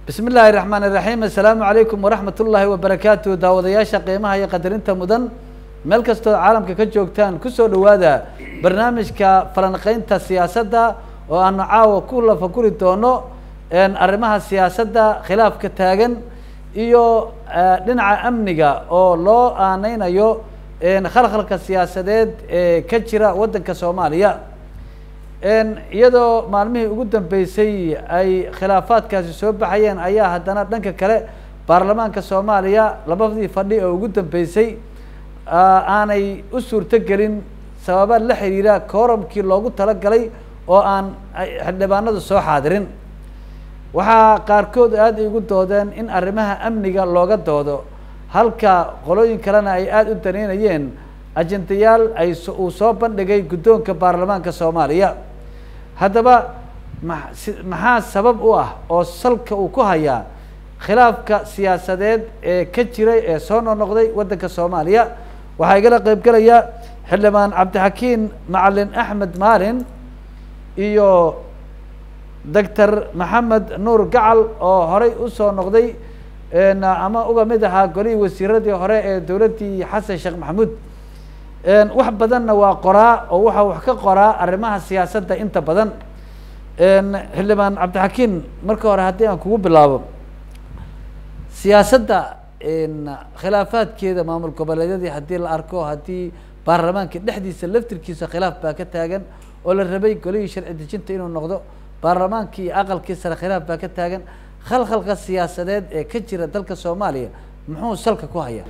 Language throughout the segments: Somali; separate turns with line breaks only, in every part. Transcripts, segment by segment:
bismi illaahi raxmaan iraxiim assalaamu calaykum waraxmat ullaahi wabarakaatu daawadayaasha qiimaha iyo qadarinta mudan meel kastoo caalamka ka joogtaan kusoo dhawaada barnaamijka falanqeynta siyaasadda oo aanu caawa ku lafaguri doono arrimaha siyaasadda khilaafka taagan iyo dhinaca amniga oo loo aaneynayo khalkhalka siyaasadeed ee ka jira waddanka soomaaliya iyadoo maalmihii ugu dambeysay ay khilaafaadkaasi soo baxayeen ayaa haddana dhanka kale baarlamaanka soomaaliya labadii fadhi oo ugu dambeysay aanay u suurto gelin sababa la xiriira kooramkii loogu talagalay oo aan xildhibaanadu soo xaadirin waxaa qaarkood aada igu doodeen in arrimaha amniga looga doodo halka qolooyin kalena ay aada u daneynayeen ajendayaal ay uu soo bandhigay guddoonka baarlamaanka soomaaliya haddaba maxaa sabab u ah oo salka uu ku hayaa khilaafka siyaasadeed ee ka jiray ee soo noqnoqday waddanka soomaaliya waxaa igala qeyb gelaya xildhibaan cabdixakiin macalin axmed maalin iyo doctor maxamed nuur gacal oo horey usoo noqday ama uga mid ahaa golihii wasiiradii hore ee dowladdii xasan sheekh maxamuud wax badanna waa qoraa oo waxaa wax ka qoraa arrimaha siyaasadda inta badan xildhibaan cabdixakiin marka hore haddii aan kugu bilaabo siyaasadda khilaafaadkeeda maamul goboleedyadii haddii la arko haddii baarlamaanka dhexdiisa laftirkiisa khilaaf baa ka taagan oo la rabay golihii sharci dejinta inuu noqdo baarlamaankii iyo aqalkii sare khilaaf baa ka taagan khalkhalka siyaasadeed ee ka jira dalka soomaaliya muxuu salka ku hayaa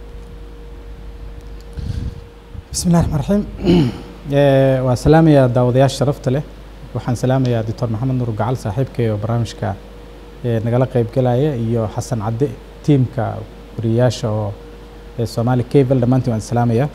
bismi illahi raxmaan raxiim waa salaamayaa daawadayaasha sharafta leh waxaan salaamayaa doctor maxamed nuur gacal saaxiibkay oo barnaamijka nagala qeybgelaya iyo xasan cadde tiimka wariyayaasha oo soomaali cable dhammaantiin waan salaamayaa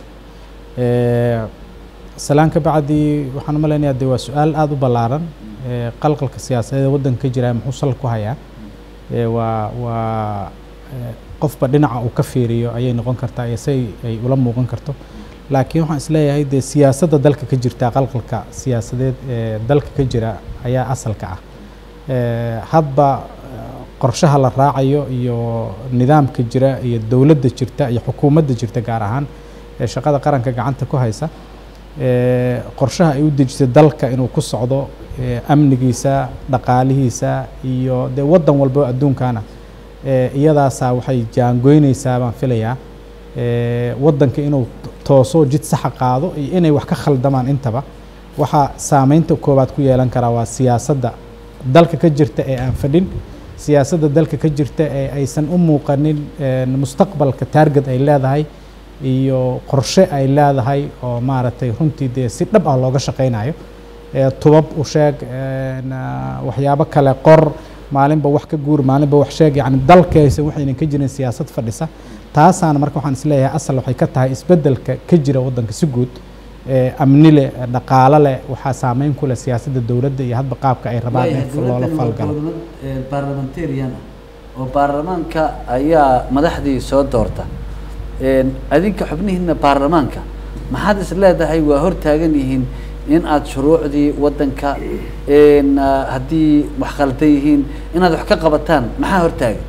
salaan ka bacdi waxaan u malaynayaa de waa su-aal aada u ballaaran qalqalka siyaasadeed waddanka ka jira muxuu sal ku hayaa waa waa qofba dhinaca uu ka fiiriyo ayay noqon kartaa iyo say ay ula muuqan karto laakiin waxaan isleeyahay dee siyaasadda dalka ka jirta qalqalka siyaasadeed ee dalka ka jira ayaa asalka ah hadba qorshaha la raacayo iyo nidaamka jira iyo dowladda jirta iyo xukuumadda jirta gaar ahaan ee shaqada qaranka gacanta ku haysa qorshaha ay u dejisay dalka inuu ku socdo amnigiisa dhaqaalihiisa iyo dee waddan walba adduunkana iyadaasaa waxay jaangoynaysaa baan filayaa waddanka inuu tooso jid saxa qaado iyo inay wax ka khaldamaan intaba waxaa saameynta koowaad ku yeelan karaa waa siyaasadda dalka ka jirta ee aan fadhin siyaasadda dalka ka jirta ee aysan u muuqanin mustaqbalka taarget ay leedahay iyo qorshe ay leedahay oo maaragtay runtii dee si dhab ah looga shaqaynayo tubab u sheeg waxyaabo kale qor maalinba wax ka guur maalinba wax sheeg yani dalkaysa waxaynan ka jirin siyaasad fadhisa taasaana marka waxaan isleeyahay asal waxay ka tahay isbeddelka ka jira waddanka si guud amni leh dhaqaalo leh waxaa saameyn ku leh siyaasadda dowladda iyo hadba qaabka ay rabaan in loola falgalo
parliamentarian oo baarlamaanka ayaa madaxdii soo doorta adinka xubnihiina baarlamaanka maxaad is leedahay waa hor taagan yihiin in aada shuruucdii waddanka haddii wax khaldan yihiin inaad wax ka qabataan maxaa hortaagan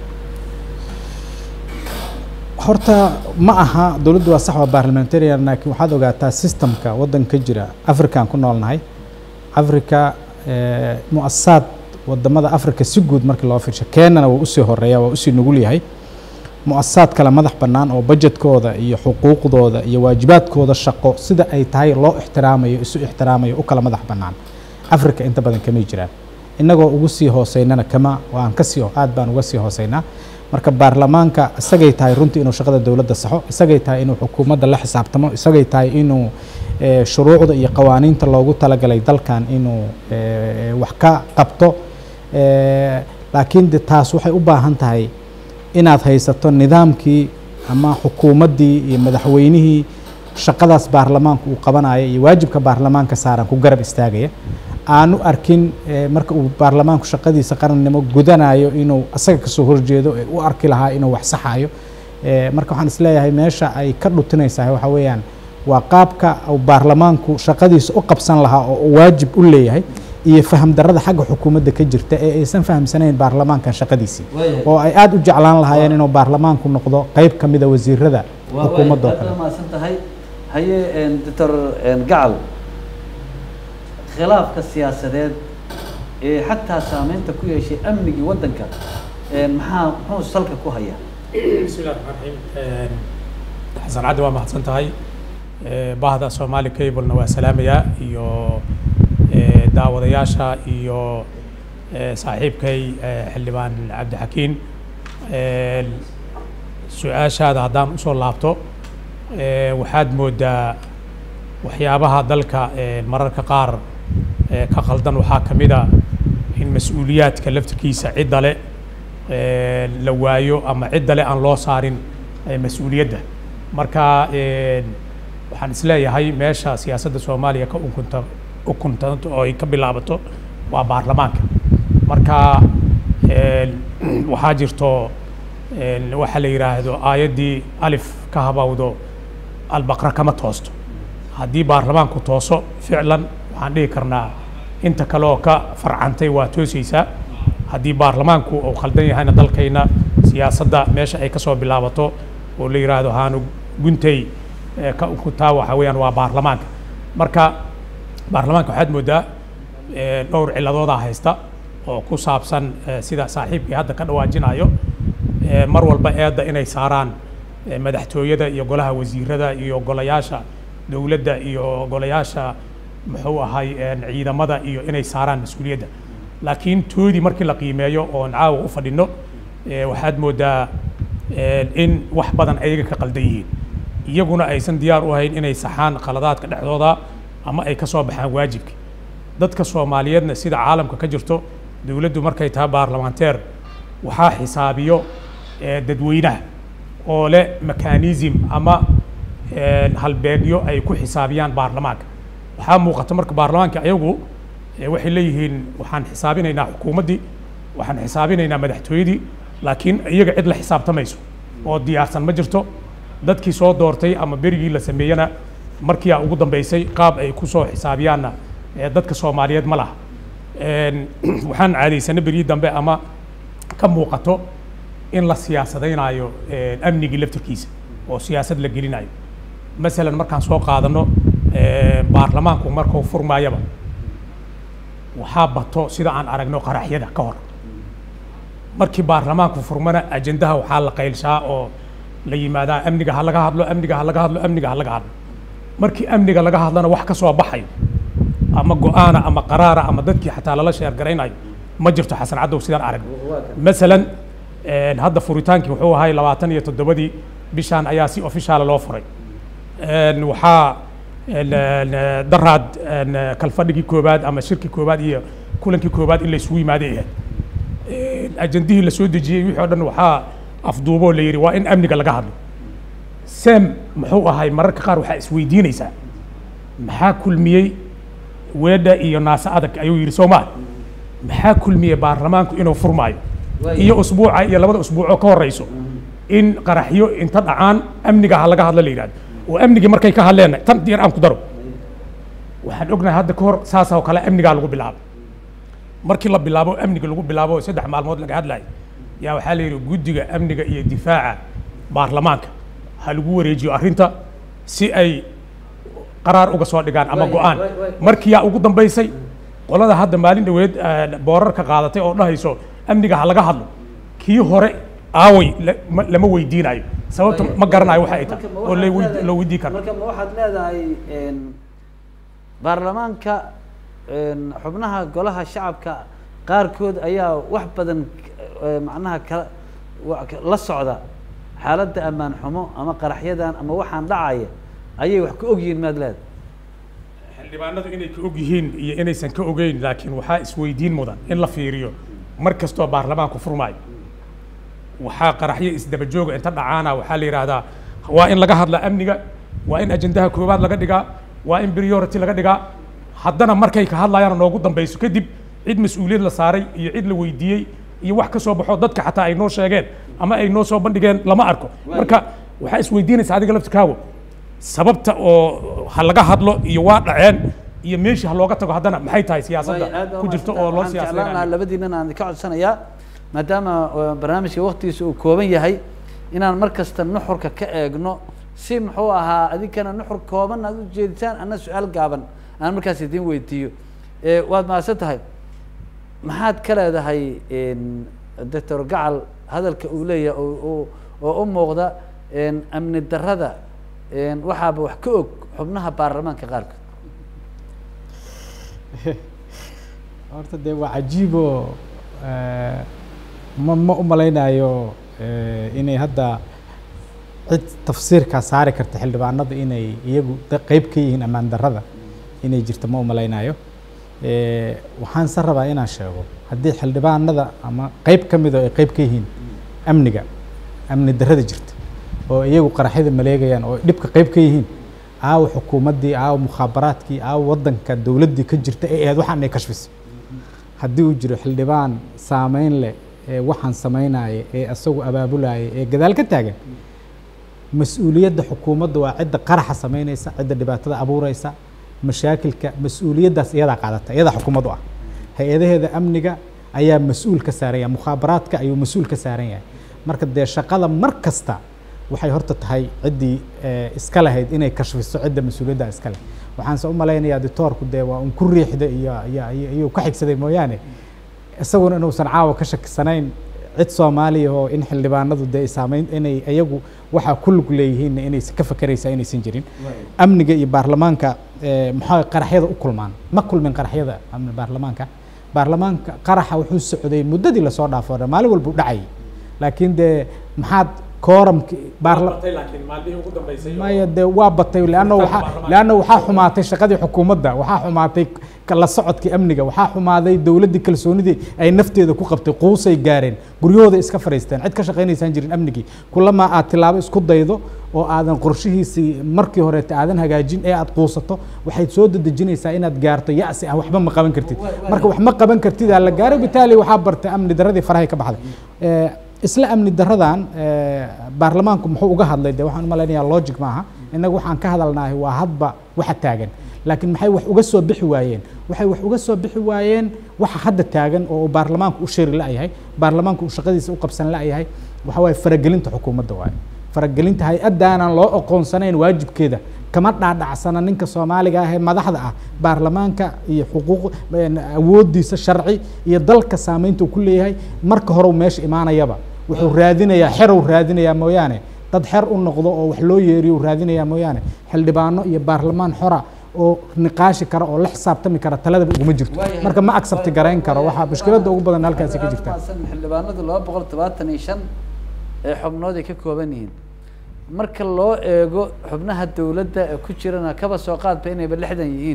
horta ma aha dowladdu waa sax waa barlamentarian laakiin waxaad ogaataa systemka waddanka ka jira african ku noolnahay africa mu-asasaad wadamada africa si guud markii loo fiirsho kenyana waa usii horeeya waa usii nugul yahay mu-asasaad kale madax bannaan oo budgetkooda iyo xuquuqdooda iyo waajibaadkooda shaqo sida ay tahay loo ixtiraamayo isu ixtiraamayo u kala madax bannaan africa inta badan kamay jiraan innagoo ugu sii hooseynana kama waan kasii aad baan uga sii hooseynaa marka baarlamaanka isagay tahay runtii inuu shaqada dowladda saxo isagay tahay inuu xukuumadda la xisaabtamo isagay tahay inuu shuruucda iyo qawaaniinta loogu talagalay dalkan inuu wax ka qabto laakiin de taas waxay u baahan tahay inaad haysato nidaamkii ama xukuumaddii iyo madaxweynihii shaqadaas baarlamaanka uu qabanaya iyo waajibka baarlamaanka saaran ku garab istaagaya aanu arkin marka uu baarlamaanku shaqadiisa qarannimo gudanayo inuu asaga kasoo horjeedo ee u arki lahaa inuu wax saxayo marka waxaan isleeyahay meesha ay ka dhutinaysaa waxa weeyaan waa qaabka uu baarlamaanku shaqadiisa u qabsan lahaa oo waajib u leeyahay iyo faham darrada xagga xukuumadda ka jirta ee aysan fahamsanayn baarlamaankan shaqadiisii
Waayahay.
oo ay aada u jeclaan lahaayeen inuu baarlamaanku noqdo qayb ka mida wasiirada
waa
xukuumadda oo
aad
kale
baa mahadsan tahay haye doctor gacal khilaafka siyaasadeed ee xataa saameynta ku yeeshay amnigii waddanka maxaa muxuu salka ku hayaa
بسم الله الرحمن الرحيم xasan caddi waa mahadsan tahay Eh, bahda soomaali cablena waa salaamaya iyo eh, daawadayaasha iyo eh, saaxiibkay eh, xildhibaan cabdixakiin Eh, su-aashaada haddaan usoo laabto eh, waxaad moodaa waxyaabaha dalka eh, mararka qaar eh, ka qaldan waxaa ka mid a in mas-uuliyaadka laftirkiisa cidda le eh, la waayo ama cidda le aan loo saarin eh, mas-uuliyadda marka eh, waxaan isleeyahay meesha siyaasadda soomaaliya ka ukunta ukuntanto oo ay ka bilaabato waa baarlamaanka marka eh, waxaa jirto eh, waxa la yidhaahdo aayaddii alif ka habawdo albaqra kama toosto haddii baarlamaanku tooso ficlan waxaan dhihi karnaa inta kale oo ka farcantay waa toosaysaa haddii baarlamaanku uu khaldan yahayna dalkayna siyaasadda meesha ay kasoo bilaabato oo la yidhaahdo haanu guntay eh, ka ukuntaa waxa weeyaan waa baarlamaanka marka baarlamaanka waxaad moodaa eh, dhowr ciladoodaa haysta oo ku saabsan eh, sida saaxiibkii hadda ka dhawaajinayo eh, mar walba eedda inay saaraan eh, madaxtooyada iyo golaha wasiirada iyo golayaasha dowladda iyo golayaasha muxuu ahay eh, ciidamada iyo inay saaraan mas-uuliyadda laakiin toodii markii la qiimeeyo oon caawa u fadhino eh, waxaad moodaa eh, in wax badan ayaga ka qaldan yihiin iyaguna aysan diyaar u ahayn inay saxaan khaladaadka dhexdooda ama ay ka soo baxaan waajibka dadka soomaaliyeedna sida caalamka ka jirto dowladdu markay tahay baarlamaanteer waxaa xisaabiyo eh, dadweynaha oo leh mekanism ama eh, halbeegyo ay ku xisaabiyaan baarlamaanka waxaa muuqata marka baarlamaanka ayagu eh, waxay leeyihiin waxaan xisaabinaynaa xukuumaddii waxaan xisaabinaynaa madaxtooyadii laakiin iyaga cid la xisaabtamayso oo diyaarsan ma jirto dadkii soo doortay ama berigii la sameeyena markiiaa ugu dambeysay qaab ay ku soo xisaabiyaanna eh, dadka soomaaliyeed ma laha En, waxaan caadaysana berigii dambe ama ka muuqato in la siyaasadaynayo eh, amnigii laftirkiisa oo siyaasad la gelinayo masalan markaan soo qaadano eh, baarlamaanku markuu furmaayaba waxaa bato sida aan aragno qaraxyada ka hor markii baarlamaanku furmana ajendaha waxaa la qaylshaa oo la yimaadaa amniga ha laga hadlo amniga ha laga hadlo amniga ha laga hadlo markii amniga laga hadlana wax ka soo baxayo ama go-aana ama qaraara ama dadkii xataa lala sheergaraynayo ma jirto xasan cadow sidaan aragno masalan eh, hadda furitaankii wuxuu ahay labaatan iyo toddobadii bishaan ayaa si ofishaala loo furay En, waxaa en, en, daraad en, kalfadhigii koobaad ama shirkii koobaad iyo kulankii koobaad in la isugu yimaaday ahayd En, ajandihii la soo dejiyey wixii o dhan waxaa afduuboo la yidhi waa in amniga laga hadlo sem muxuu ahay mararka qaar waxaa isweydiinaysaa maxaa kulmiyey weedha iyo naase adag ayuu yidhi soomaa maxaa kulmiyey baarlamaanku inuu furmaayo iyo usbuuca iyo labada usbuucoo ka horeyso in qaraxyo inta dhacaan amniga ha laga hadlo la yidhahdo oo amnigii markay ka hadleen tan yar aan ku daro waxaan ognahay hadda ka hor saas oo kale amnigaa lagu bilaabo markii la bilaabo amniga lagu bilaabo oo saddex maalmood laga hadlayo yaa waxaa la yidhi guddiga amniga iyo difaaca baarlamaanka ha lagu wareejiyo arrinta si ay qaraar uga soo dhigaan ama
Waay,
go-aan
waay, waay.
markii yaa ugu dambaysay qolada hadda maalin dhoweed eh, boorarka qaadatay oo dhahayso amniga ha laga hadlo kii hore aaway la- ma- lama weydiinayo sababta ma garanayo waxa ay tahay oo la weyd- loo weydii karo
marka ma waxaad leedahay en, baarlamaanka en, xubnaha golaha shacabka qaarkood ayaa wax badan eh, macnaha kala wa- ka- la socda xaaladda ammaan xumo ama qaraxyadan ama waxaan dhacaya ayay wax ka ogyihiin maad leedahay
xildhibaanadu inay ka og yihiin iyo inaysan ka ogeyn laakiin waxaa isweydiin mudan in la fiiriyo mar kastoo baarlamaanku furmaayo waxaa qaraxyo isdaba jooga inta dhacaana waxaa la yidhaahdaa waa in laga hadla amniga waa in ajendaha koowaad laga dhigaa waa in priority laga dhigaa haddana markay ka hadlayaan noogu dambayso kadib cid mas-uuliyad la saaray iyo cid la weydiiyey iyo wax ka soo baxo dadka xataa ay noo sheegeen ama ay noo soo bandhigeen lama arko marka waxaa isweydiinaysa adiga laftirkaago sababta oo ha laga hadlo iyo waa dhaceen iyo meeshii ha looga tago haddana maxay tahay siyaasadda
Way, aad baa
ku jirta
mahadsantahay.
oo loo
Waxaan jeclaan lahaa
siyaasadeynayo
labadiinan aan ka codsanayaa maadaama uh, barnaamijka waktigiisa uu kooban yahay inaan mar kasta nuxurka ka eegno si muxuu ahaa adinkana nuxur kooban aad ujeedisaan ana su-aal gaaban aan markaas idiin weydiiyo Eh, waad mahadsan tahay maxaad ka leedahay en, doctor gacal hadalka uu leeyahay oo- oo- oo u muuqda en, amni darrada en, waxaaba wax ka og xubnaha baarlamaanka qaarkood
horta dee waa cajiiboo ma ma u malaynayo eh, inay hadda cid tafsiirkaa saari karta xildhibaanada inay iyagu da- qeyb ka yihiin ammaan darrada inay jirto ma u malaynayo Eh, waxaan se rabaa inaan sheego haddii xildhibaanada ama qeyb ka mid oo ay qeyb ka yihiin amniga amni darrada jirta oo iyagu qaraxyada maleegayaan oo dhibka qeyb ka yihiin aawa xukuumaddii aawa mukhaabaraadkii aawa waddanka dowladdii ka jirta ee ahayd waxaan ay kashfisay haddii uu jiro xildhibaan saameyn leh ee waxaan samaynaya ee isagu abaabulaya ee gadaal ka taagan mas-uuliyadda xukuumadda waa cidda qaraxa samaynaysa cidda dhibaatada abuureysa mashaakilka mas-uuliyaddaas iyadaa qaadata iyadaa xukuumad u ah hay-adaheeda amniga ayaa mas-uul ka saaran yahay mukhaabaraadka ayuu mas-uul ka saaran yahay marka dee shaqada mar kasta waxay horta tahay ciddii eh, iska lahayd inay kashfiso cidda mas-uuliyadda iska leh waxaanse u malaynayaa ditoorku dee waa un ku riixda iyo iyo iyo iyuu ka xigsaday mooyaane isaguna inuusan caawa ka shakisanayn cid soomaaliya oo in xildhibaanadu dee saameyn inay iyagu waxaa ku lug leeyihiinna inaysan ka fakeraysa inaysan jirin amniga iyo baarlamaanka eh, maxaa qaraxyada u kulmaan ma kulmin qaraxyada amni baarlamaanka baarlamaanka qaraxa wuxuu socday muddadii lasoo dhaafo dhan maalin walba u dhacayay laakiin dee maxaad kooramki baarla
laakiin maalmihii ugu dambeysay
maya dee waa batay leanna waxaa
baarlamaanka.
leanna waxaa xumaatay shaqadii xukuumadda waxaa xumaatay ka- la socodkii amniga waxaa xumaaday dowladdii kalsoonidii ay nafteeda ku qabtay quusay gaareen guryahooda iska fadhiisteen cid ka shaqaynaysaan jirin amnigii kulamaa aad tilaabo isku daydo oo aadan qorshihiisii markii horeeta aadan hagaajin ee aad quusato waxayd soo dedejinaysaa inaad gaarto ya'si ah waxba ma qaban kartid marka wax ma qaban kartid aa la gaaro bitaali waxaa bartay amni darradii farahay ka baxday Eh, isla amni darradan eh, baarlamaanku muxuu uga hadlay de waxaan u malaynayaa logic maaha innagu waxaan ka hadalnahay waa hadba waxa taagan laakiin maxay wax uga soo bixi waayeen waxay wax uga soo bixi waayeen waxa hadda taagan oo uu baarlamaanku u shiri la'yahay baarlamaanku uu shaqadiisa u qabsan la'yahay waxa waaye faragelinta xukuumadda waaye faragelinta hay-addaanan loo aqoonsanayn waajibkeeda kama dhaadhacsana ninka soomaaliga ah ee madaxda ah baarlamaanka iyo xuquuq een, awoodiisa sharci iyo dalka saameynta uu ku leeyahay marka hore uu meesha imaanayaba wuxuu raadinayaa xerow raadinayaa mooyaane dad xer u noqdo oo wax loo yeeriyo uu raadinayaa mooyaane xildhibaano iyo baarlamaan xora oo niqaashi kara oo la xisaabtami kara taladaba uguma jirto
Waayahay.
marka ma accepti garayn karo waxaa mushkiladda ugu badan halkaasi ka jirta
Mahadsan xildhibaanadu laba boqol todobaatan iyo shan ee xubnood ay ka kooban yihiin marka loo eego xubnaha dowladda ee ku jirana kaba soo qaadba inayba lixdan yihiin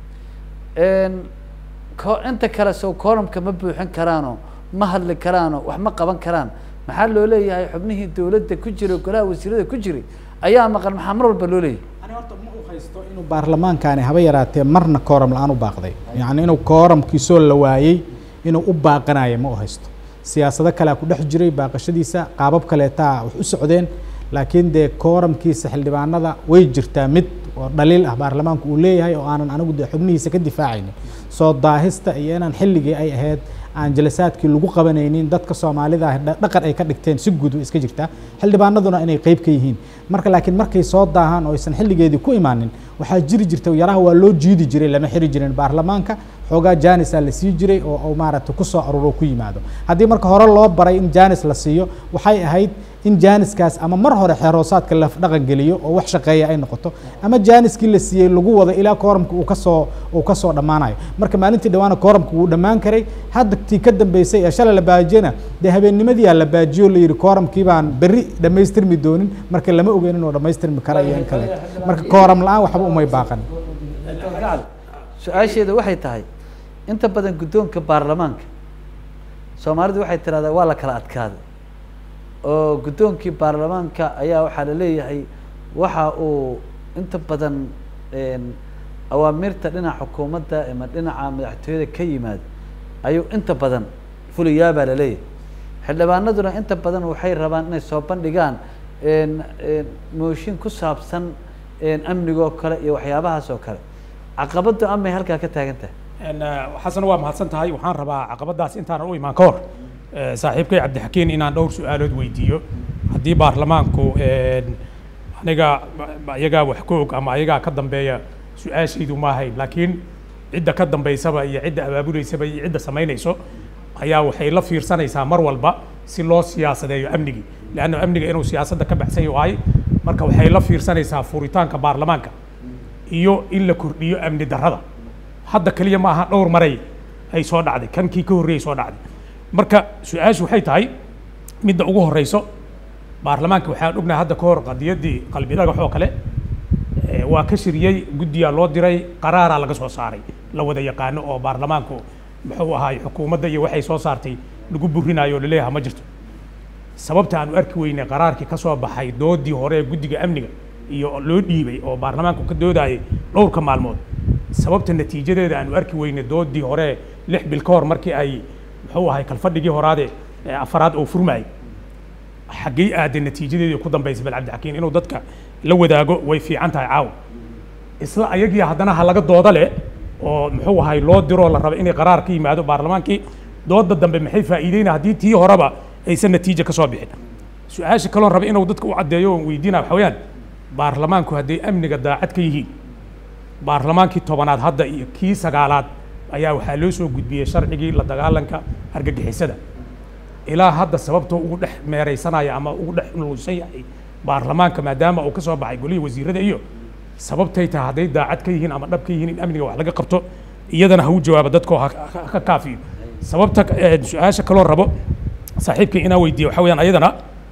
Een, ko- inta kale sow kooramka ma buuxin karaano ma hadli karaano wax ma qaban karaan maxaa loo leeyahay xubnihii dowladda ku jiray golaha wasiirada ku jiray ayaa maqan maxaa mar walba loo leeyahay
ani horta ma u haysto inuu baarlamaankaani haba yaraatee marna kooram la-aan u baaqday yacni inuu kooramkiisoo la waayey inuu u baaqanayo ma u haysto siyaasado kalea ku dhex jiray baaqashadiisa qaabab kaleetaa wax u socdeen laakiin dee kooramkiisa xildhibaanada way jirtaa mid oo dhaliil ah baarlamaanku uu leeyahay oo aanan anigu dee xubnihiisa ka difaacaynin soo daahista iyo inaan xilligii ay ahayd aan jalasaadkii lagu qabanaynin dadka soomaalida ah dha- dhaqan ay ka dhigteen si guud way iska jirtaa xildhibaanaduna inay qeyb ka yihiin marka laakiin markay soo daahaan oo aysan xilligeedii ku imaanin waxaa jiri jirta yaraha waa loo jiidi jiray lama xiri jirin baarlamaanka xoogaa jaanisaa la sii jiray oo oo maaragtay ku soo aruuro ku yimaado haddii marka hore loo baray in jaanis la siiyo waxay ahayd in jaaniskaas ama mar hore xeeroosaadka la dhaqan geliyo oo wax shaqeeya ay noqoto ama jaaniskii la siiyey lagu wado ilaa kooramka uu kasoo uu kasoo dhammaanayo marka maalintii dhawaana kooramka wuu dhammaan karay hadda tii ka dambeysay ee shalay la baajiyana dee habeennimadiyaa la baajiyo la yidhi kooramkii baan berri dhammaystirmi doonin marka lama ogeyn inuu dhammaystirmi kara iyo in kale marka kooram la-aan waxba umay baaqan
Dr. Gacal, su-aasheeda waxay tahay inta badan guddoonka baarlamaanka soomaalidu waxay tirahdaa waa la kala adkaaday oo guddoonkii baarlamaanka ayaa waxaa la leeyahay waxa uu inta badan een, awaamirta dhinaca xukuumadda ama dhinaca madaxtooyada ka yimaada ayuu inta badan fuliyaa baa la leeyahay xildhibaanaduna inta badan waxay rabaan inay soo bandhigaan een, een, mooshin ku saabsan een, amnigoo kale iyo waxyaabahaas oo kale caqabada amay halkaa ka taagan tahay
xasan waa mahadsan tahay waxaan rabaa caqabadaas intaanan u imaan ka hor saaxiibkay cabdixakiin inaan dhowr su-aalood weydiiyo haddii baarlamaanku aniga iyagaa wax ka og ama ayagaa ka dambeeya su-aashaydu ma ahayn laakiin cidda ka dambaysaba iyo cidda abaabuleysaba iyo cidda samaynayso ayaa waxay la fiirsanaysaa mar walba si loo siyaasadeeyo amnigii leanna amniga inuu siyaasadda ka baxsan yahay marka waxay la fiirsanaysaa furitaanka baarlamaanka iyo in la kordhiyo amni darrada hadda keliya ma aha dhowr maray ay soo dhacday kankii ka horreeyay soo dhacday marka su-aashu waxay tahay midda ugu horreyso baarlamaanka waxaan ognahay hadda ka hor qadiyaddii qalbi dhagax oo kale waa ka shiriyey guddiyaa loo diray qaraaraa laga soo saaray la wada yaqaano oo baarlamaanku muxuu ahaay xukuumadda iyo waxay soo saartay lagu burinayo oo laleeyaha ma jirto sababta aanu arki weynay qaraarkii ka soo baxay doodii hore ee guddiga amniga iyo loo dhiibay oo baarlamaanku ka doodayay dhowrka maalmood sababta natiijadeeda aanu arki weynay doodii hore lix bil ka hor markii ay muxuu ahay kalfadhigii horaade afaraad oo furmayay xaggey aaday natiijadeedii ku dambaysay bal cabdixakiin inuu dadka la wadaago way fiican tahay caawa isla ayagii haddana ha laga dooda leh oo muxuu ahay loo diroo la raba inay qaraar ka yimaado baarlamaankii dooda dambe maxay faa'iideyna haddii tii horeba aysan natiija ka soo bixin su-aasha kaloon raba inuu dadka u caddeeyo oon weydiina waxa weeyaan baarlamaanku hadday amniga daacad ka yihiin baarlamaankii tobanaad hadda iyo kii sagaalaad ayaa waxaa loo soo gudbiyey sharcigii la dagaalanka argagixisada ilaa hadda sababtoo ugu dhex meeraysanaya ama ugu dhex luusan yahay baarlamaanka maadaama uu ka soo baxay golihii wasiirada iyo sababtay tahay hadday daacad ka yihiin ama dhab ka yihiin in amniga wax laga qabto iyadana ha u jawaabo dadkoo ka kaafiyo sababta su-aasha kaloo rabo saaxiibkay inaa weydiiya waxa weyaan ayadana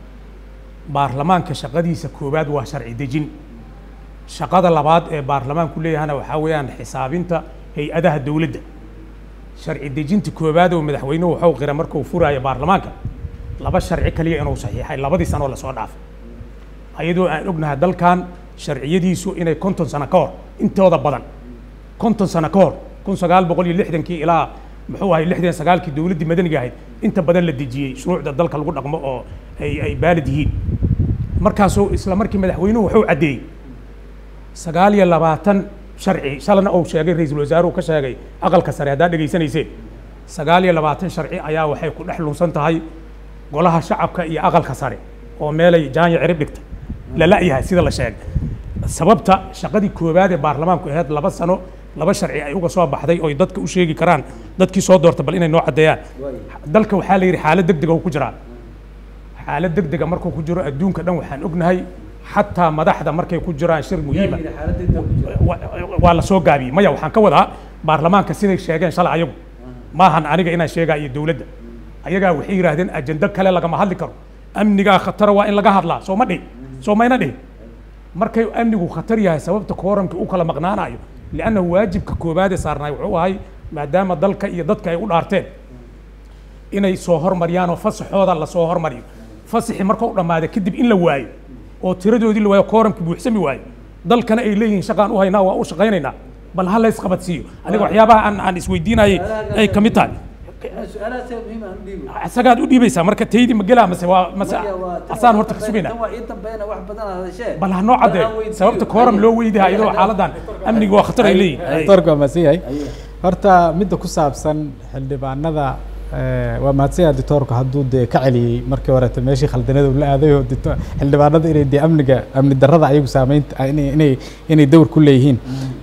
baarlamaanka shaqadiisa koowaad waa sharci dejin shaqada labaad ee baarlamaanku leeyahana waxaa weeyaan xisaabinta hay-adaha dowladda sharci dejinta koowaad oo madaxweynuhu waxuu qira markuu furaayo baarlamaanka laba sharci kaliya inuu saxiixay labadii sanoo lasoo dhaafay ayadoo aan ognahay dalkan sharciyadiisu inay konton sano ka hor intooda badan konton sano ka hor kun sagaal boqol iyo lixdankii ilaa muxuu ahay lixdan sagaalkii dowladdii madaniga ahayd inta badan la dejiyey shuruucda dalka lagu dhaqmo oo ay ay baalid yihiin markaasuu isla markii madaxweynuhu wuxuu caddeeyey sagaal iyo labaatan sharci shalana uu sheegay ra-iisul wasaaruhu ka sheegay aqalka sare haddaad dhegaysanayseen sagaal iyo labaatan sharci ayaa waxay ku dhex lunsan tahay golaha shacabka iyo aqalka sare oo meelay jaanya cirib dhigtay la la'yahay sida la sheegay sababta shaqadii koowaad ee baarlamaanku ahayd laba sano laba sharci ay uga soo baxday oy dadka u sheegi karaan dadkii soo doorta bal inay noo caddeeyaan dalka waxaa la yidhi xaalad deg dega uu ku jiraa xaalad deg dega markuu ku jiro adduunka dhan waxaan ognahay xataa madaxda markay ku jiraan shir muhiima waa la soo gaabiyey maya waxaan ka wadaa baarlamaanka siday sheegeen shalay ayagu maahan aniga inaan sheegaa iyo dowladda ayagaa waxay yidhaahdeen ajendo kale lagama hadli karo amnigaa khatara waa in laga hadlaa soo ma dhihi soo mayna dhihi markay amnigu khatar yahay sababta kooramka u kala maqnaanayo liannahu waajibka koowaad ee saarnaay wuxuu ahay maadaama dalka iyo dadka ay u dhaarteen inay soo hormariyaan oo fasaxooda lasoo hormariyo fasaxii markuu dhammaada kadib in la waayo oo tiradoodii la waayo kooramkii buuxsami waayo dalkana ay leeyihiin shaqaan u haynaa waa u shaqaynaynaa bal ha lays qabadsiiyo aniga waxyaabaha aan aan isweydiinayay ay ka mid tahay isagaad u dhiibaysaa marka taydi ma gelaa mase waa mase asaan horta ka sugaynaa bal ha noo caddee sababta kooram loo weydiha iyadoo xaaladan amniga waa khatar ay leeyihin
doctorku waa mahadsan yahay horta midda ku saabsan xildhibaanada waa mahadsan yahay doctorku hadduu dee ka celiyey markii horeeto meeshii khaldanada uu la aaday oo xildhibaanada inay dee amniga amni darrada ayagu saameynta inay inay inay dawr ku leeyihiin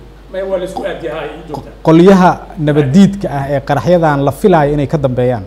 qolyaha nabaddiidka ah ee qaraxyadan la filaayo inay ka dambeeyaan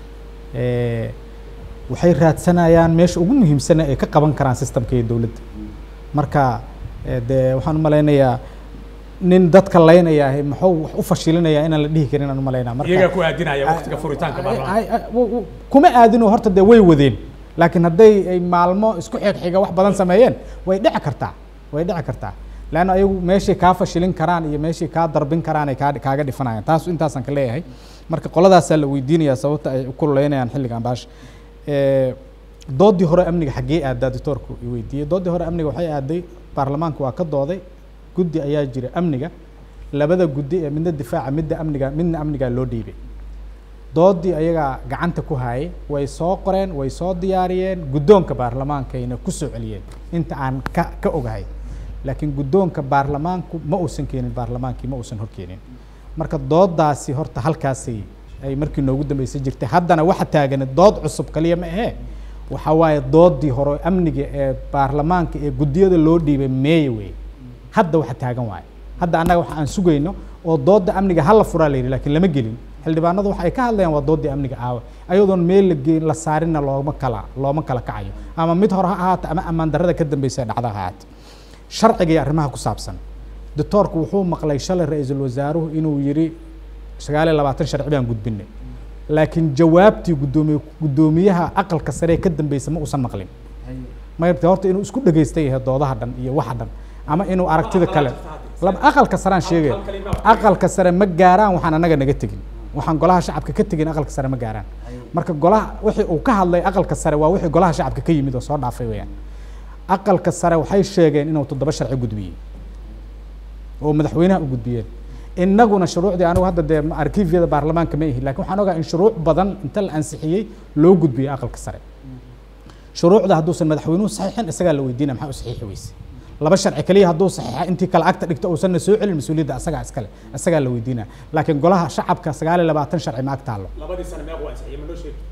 waxay raadsanayaan meesha ugu muhiimsana ay ka qaban karaan systemka iyo dowladda marka dee waxaan u malaynayaa nin dadka laynaya ahi muxuu wax u fashilinayaa inaan la dhihi karin aan u malaynaa marka
iyagaa ku aadinaya waqtiga furitaanka baarlamaanka
kuma aadinoo horta dee way wadeen laakiin hadday ay maalmo isku xigxiga wax badan sameeyeen way dhici kartaa way dhici kartaa leanna ayagu meeshay kaa fashilin karaan iyo meeshay kaa darbin karaan ay kaa kaaga dhifanayaan taas intaasaan ka leeyahay marka qoladaasaa la weydiinayaa sababta ay u kululeynayaan xilligan baasha doodii hore amniga xaggee aadaa doctoorku i weydiiyey doodii hore amniga waxay aaday baarlamaanka waa ka dooday guddi ayaa jira amniga labada guddi ee midna difaaca midda amniga midna amnigaa loo dhiibay doodii ayagaa gacanta ku hayay way soo qoreen way soo diyaariyeen guddoonka baarlamaankayna ku soo celiyeen inta aan ka ka ogahay laakiin guddoonka baarlamaanku ma uusan keenin baarlamaankii ma uusan horkeenin marka doodaasi horta halkaasay ay markii noogu dambeysay jirtay haddana waxa taagan dood cusub kaliya ma ahee waxa waaye doodii hore amniga ee baarlamaanka ee guddiyada loo dhiibay meeye wey hadda waxa taagan waaye hadda annaga waxa aan sugayno oo dooda amniga hala furaa la yidhi laakiin lama gelin xildhibaanadu waxa ay ka hadlayaan waa doodii amniga aawa ayadoon meel la geyn la saarinna looma kala looma kala kacayo ama mid hore ha ahaato ama ammaan darrada ka dambeysa dhacda ha ahaato sharciga iyo arrimaha ku saabsan doctoorku wuxuu maqlay shalay ra-iisul wasaaruhu inuu yidhi sagaal iyo labaatan sharci baan gudbinay laakiin jawaabtii guddoomiye guddoomiyaha aqalka sare ee ka dambeysa ma uusan maqlin mayrta horta inuu isku dhegaystay yahay doodaha dhan iyo waxa dhan ama inuu aragtida kale laba aqalka saraan sheegaya aqalka sare ma gaaraan waxaan annaga naga tegin waxaan golaha shacabka ka tegin aqalka sare ma gaaraan marka golaha wixii uu ka hadlay aqalka sare waa wixii golaha shacabka ka yimid oo soo dhaafay weeyaan aqalka sare waxay sheegeen inuu toddoba sharci gudbiyey oo madaxweynaha u gudbiyeen innaguna shuruucdii anigu hadda dee arkiifyada baarlamaanka ma ihi lakin waxaan ogaa in shuruuc badan inta la ansixiyey loo gudbiyey aqalka sare shuruucda hadduusan madaxweynuhu saxiixin isagaa la weydiinaya maxaa u saxiixi weyse laba sharci keliya hadduu saxiixa intii kale agta dhigto uusanna soo celin mas-uuliyadda asagaa iskale isagaa la weydiinaya laakiin golaha shacabka sagaal iyo labaatan sharci ma ag taallo
labadii sano meeq waa ansixiyey ma noo sheegi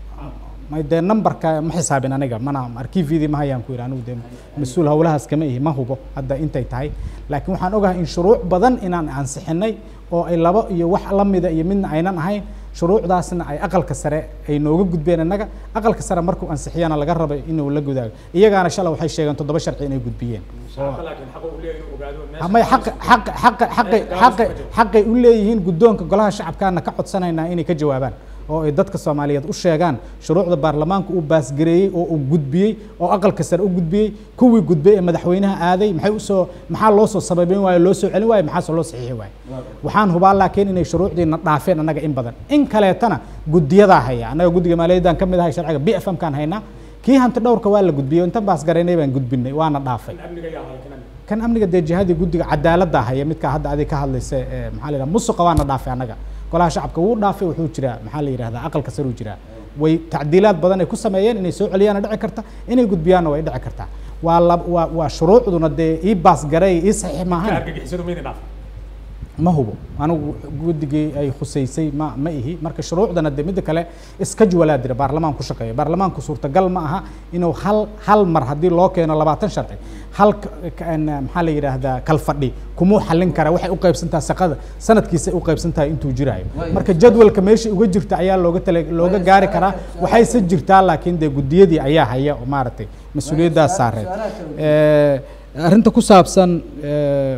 may dee numberka ma xisaabin aniga mana arkiifyadii ma hayaan ku yidhi anigu dee mas-uul howlahaas kama ihi ma hubo hadda intay tahay laakiin waxaan ogahay in shuruuc badan inaan ansixinay oo ay labo iyo wax la mida iyo midna aynan ahayn shuruucdaasna ay aqalka sare ay nooga gudbeen innaga aqalka sare markuu ansixiyana laga rabay inuu la gudaago iyagaana shalay waxay sheegeen toddoba sharci inay gudbiyeen
shacabka laakiin xaqa uu leeyahay inuu ogaado meesha
may xaq xaq xaq xaqay xaqay xaqay u leeyihiin guddoonka golaha shacabkaana ka codsanaynaa inay ka jawaabaan oo ay dadka soomaaliyeed u sheegaan shuruucda baarlamaanka uu baasgareeyey oo uu gudbiyey oo aqalka sare u gudbiyey kuwii gudbay ee madaxweynaha aaday maxay usoo maxaa loo soo sababeyn waaye loo soo celin waaye maxaase loo saxiixi waaye waxaan hubaa laakiin inay shuruucdiina dhaafeen annaga in badan in kaleetana guddiyadaa haya annaga guddiga maaliyaddaan ka mid ahay sharciga b f m kaan haynaa kii hanti dhowrka waa la gudbiyey inta baasgareynay baan gudbinay waana dhaafay
amniga yaa haya kan amniga
kan amniga dee jihadii guddiga cadaaladda haya midka hadda adig ka hadlaysa ee maxaa la yidhaha musuqa waana dhaafay annaga golaha shacabka wuu dhaafay wuxuu jiraa maxaa la yidhahdaa aqalka sare uu jiraa way tacdiilaad badan ay ku sameeyeen inay soo celiyaana dhici karta inay gudbiyaanna way dhici kartaa waa la waa waa shuruucduna dee ii baasgaray ii saxiix
ka
maahan
argagixisadu ma idin dhaafay
ma hubo anigu guddigii ay khusaysay ma ma ihi marka shuruucdana de midda kale iskajwalaa dira baarlamaan ku shaqeeya baarlamaanku suurtagal ma aha inuu hal hal mar haddii loo keeno labaatan sharci hal ka- ka- een, maxaa la yidhaahdaa kalfadhi kumuu xallin kara waxay u qaybsantaha shaqada sanadkiisay u qaybsan tahay intuu jiraayo
Waayo.
marka jadwalka meesha uga jirta ayaa looga tala looga
Waayo,
gaari
su'aalaha-
karaa
su'aalaha-
waxayse jirtaa laakiin dee guddiyadii ayaa haya oo maaragtay mas-uuliyaddaas
su'aalaha-
saareed
su'aalaha kale
Eh, arrinta ku saabsan eh,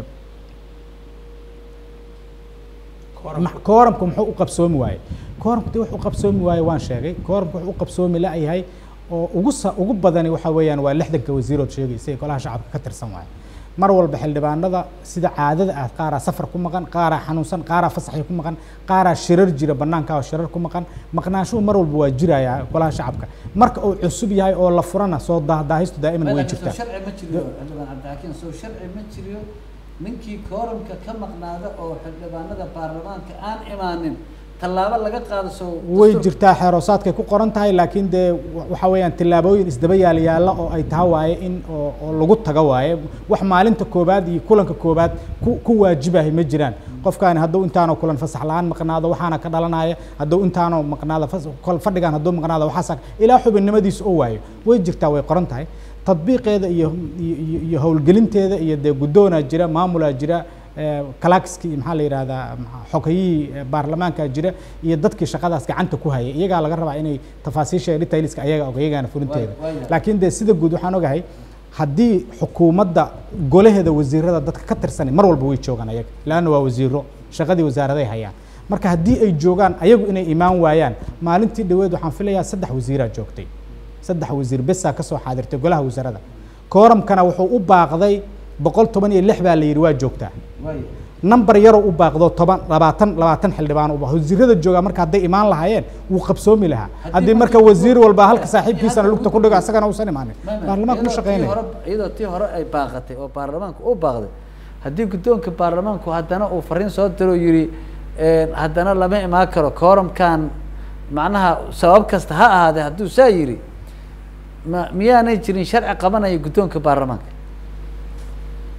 ma- kooramku muxuu u qabsoomi waaye kooramku dee wax u qabsoomi waaye waan sheegay kooramku wuxuu u qabsoomi la-yahay oo ugu sa ugu badani waxa weeyaan waa lixdanka wasiirood sheegaysa ee golaha shacabka ka tirsan waaye mar walba xildhibaanada sida caadada ah qaaraa safar ku maqan qaaraa xanuunsan qaaraa fasaxi ku maqan qaaraa shirar jira banaanka oo shirar ku maqan maqnaanshuhu mar walba waa jiraya golaha shacabka marka uu cusub yahay oo la furana soo daahdaahaystu daa'iman way
Madaxda
jirtaa
soo sharci ma jiriyo xildhibaan cabdixakiin soo sharci ma jiriyo ninkii kooramka ka maqnaada oo xildhibaanada baarlamaanka aan imaanin tallaabo laga qaado soo
way
dastuur-
jirtaa xeeroosaadkay ku qoran tahay laakiin dee wa- waxa weeyaan tillaabooyin isdaba yaal yaalla oo ay taha waaye in oo oo lagu tago waaye wax maalinta koobaad iyo kulanka koobaad ku ku waajibahay ma jiraan qofkaani hadduu intaanoo kulan fasax la-aan maqnaado waxaana ka dhalanaya hadduu intaanoo maqnaado fas- kol- fadhigaan hadduu maqnaado waxaasa ilaa xubinnimadiisa oo waayo way jirtaa way qoran tahay tadbiiqeeda iyo iyo- iyo iyo howlgelinteeda iyo dee guddoonaa jira maamulaa jira kalaakiskii iyo maxaa la yidhahdaa maxaa- xogayihii eh, baarlamaanka jira iyo dadkii shaqadaas gacanta ku hayay iyagaa laga rabaa inay tafaasiisha detailska ayaga og iyagaana fulinteeda
Waay- waaya.
laakiin dee sida guud waxaan ogahay haddii xukuumadda golaheeda wasiirada dadka ka tirsan mar walba way joogaan ayaga laanna waa wasiiro shaqadii wasaaraday hayaan marka haddii ay joogaan ayagu inay imaan waayaan maalintii dhaweed waxaan filayaa saddex wasiiraa joogtay saddex wasiir besaa kasoo xaadirtay golaha wasaarada kooramkana wuxuu u baaqday boqol toban iyo lix baa la yidhi waa joogtaa
waaya.
number yaroo u baaqdo toban labaatan labaatan xildhibaan u baaqdo wasiirada joogaa marka hadday imaan lahaayeen wuu qabsoomi lahaa haddii marka wasiir walba halka saaxiibkiisana lugta ku dhigo asagana uusan imaanin
Ma- ma-
baarlamaanka ma
iyadoo tii
shaqeynaya
hore- iyadoo tii hore ay baaqatay oo baarlamaanku u baaqday haddii guddoonka baarlamaanku haddana uu fariin soo diro yidhi haddana lama imaan karo kooramkan macnaha sabab kasta ha ahaadee hadduu saa yidhi ma miyaanay jirin sharci qabanaya guddoonka baarlamaanka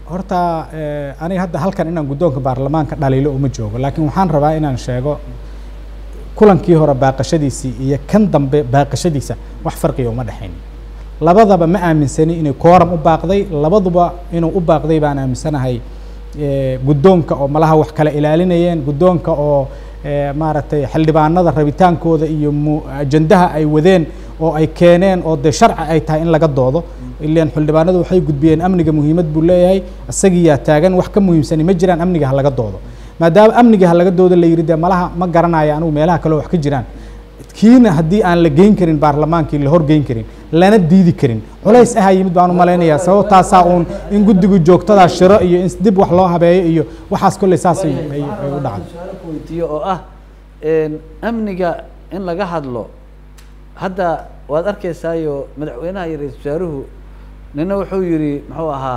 horta eh, aniga hadda halkan inaan guddoonka baarlamaanka dhaliilo uma joogo laakiin waxaan rabaa inaan sheego kulankii hore baaqashadiisii iyo kan dambe baaqashadiisa wax farqiga uma dhexayn labadaba ma aaminsani inay kooram u baaqday labaduba inuu u baaqday baan aaminsanahay eh, guddoonka oo malaha wax kala ilaalinayeen guddoonka oo eh, maaragtay xildhibaanada rabitaankooda iyo mu ajandaha ay wadeen oo ay keeneen oo dee sharci ay tahay in laga doodo ilaan xildhibaanadu waxay gudbiyeen amniga muhiimad buu leeyahay isagiyaa taagan wax ka muhiimsani ma jiraan amniga ha laga doodo maadaama amniga ha laga doodo la yidhi dee malaha ma garanayo anigu meelaha kale wax ka jiraan kiina haddii aan la geyn karin baarlamaankii la horgeyn karin lana diidi karin culays ahaa yimid baan u malaynayaa sababtaasaa uun in guddigu joogtadaa shiro iyo in dib wax loo habeeyo iyo waxaas kolley saas ay ay- ay u dhacday
su-aalo ku weydiiyo oo ah amniga in laga hadlo hadda waad arkaysaayo madaxweynaha iyo ra-iisul wasaaruhu nina wuxuu yidhi muxuu ahaa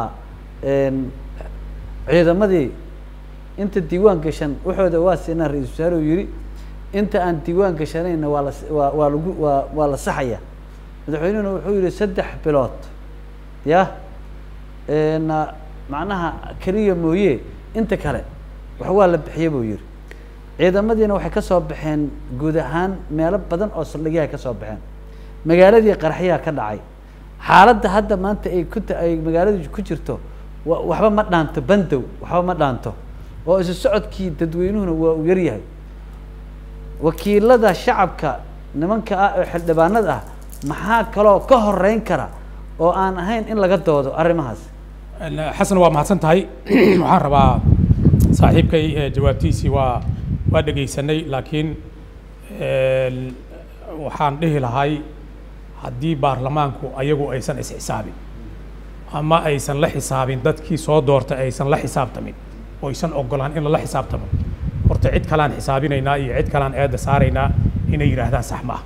ciidamadii inta diiwaan gashan waxooda waa siinaa ra-iisul wasaaruhu yidhi inta aan diiwaan gashanayna waa la waa waa lagu waa waa la saxaya madaxweynuhuna wuxuu yidhi saddex bilood ya na macnaha keliya mooye inta kale wax waa la bixiye buu yidhi ciidamadiina waxay ka soo baxeen guud ahaan meelo badan oo saldhigyaha ka soo baxeen magaaladii qaraxyaha ka dhacay xaaladda hadda maanta ay ku ta- ay magaaladu ku jirto wa- waxba ma dhaanto bandow waxba ma dhaanto oo isu socodkii dadweynuhuna waa uu yaryahay wakiilada shacabka nimanka ah oo xildhibaanada ah maxaa kaloo ka horeyn kara oo aan ahayn in laga doodo arrimahaas
xasan waa mahadsan tahay waxaan rabaa saaxiibkay eh, jawaabtiisii waa waa dhegaysanay laakiin een, waxaan dhihi lahay haddii baarlamaanku ayagu aysan isxisaabin ama aysan la xisaabin dadkii soo doortay aysan la xisaabtamin oo aysan ogolaan in lala xisaabtamo horta cid kalaan xisaabinaynaa iyo cid kalaan eedda saaraynaa inay yidhaahdaan sax ma ah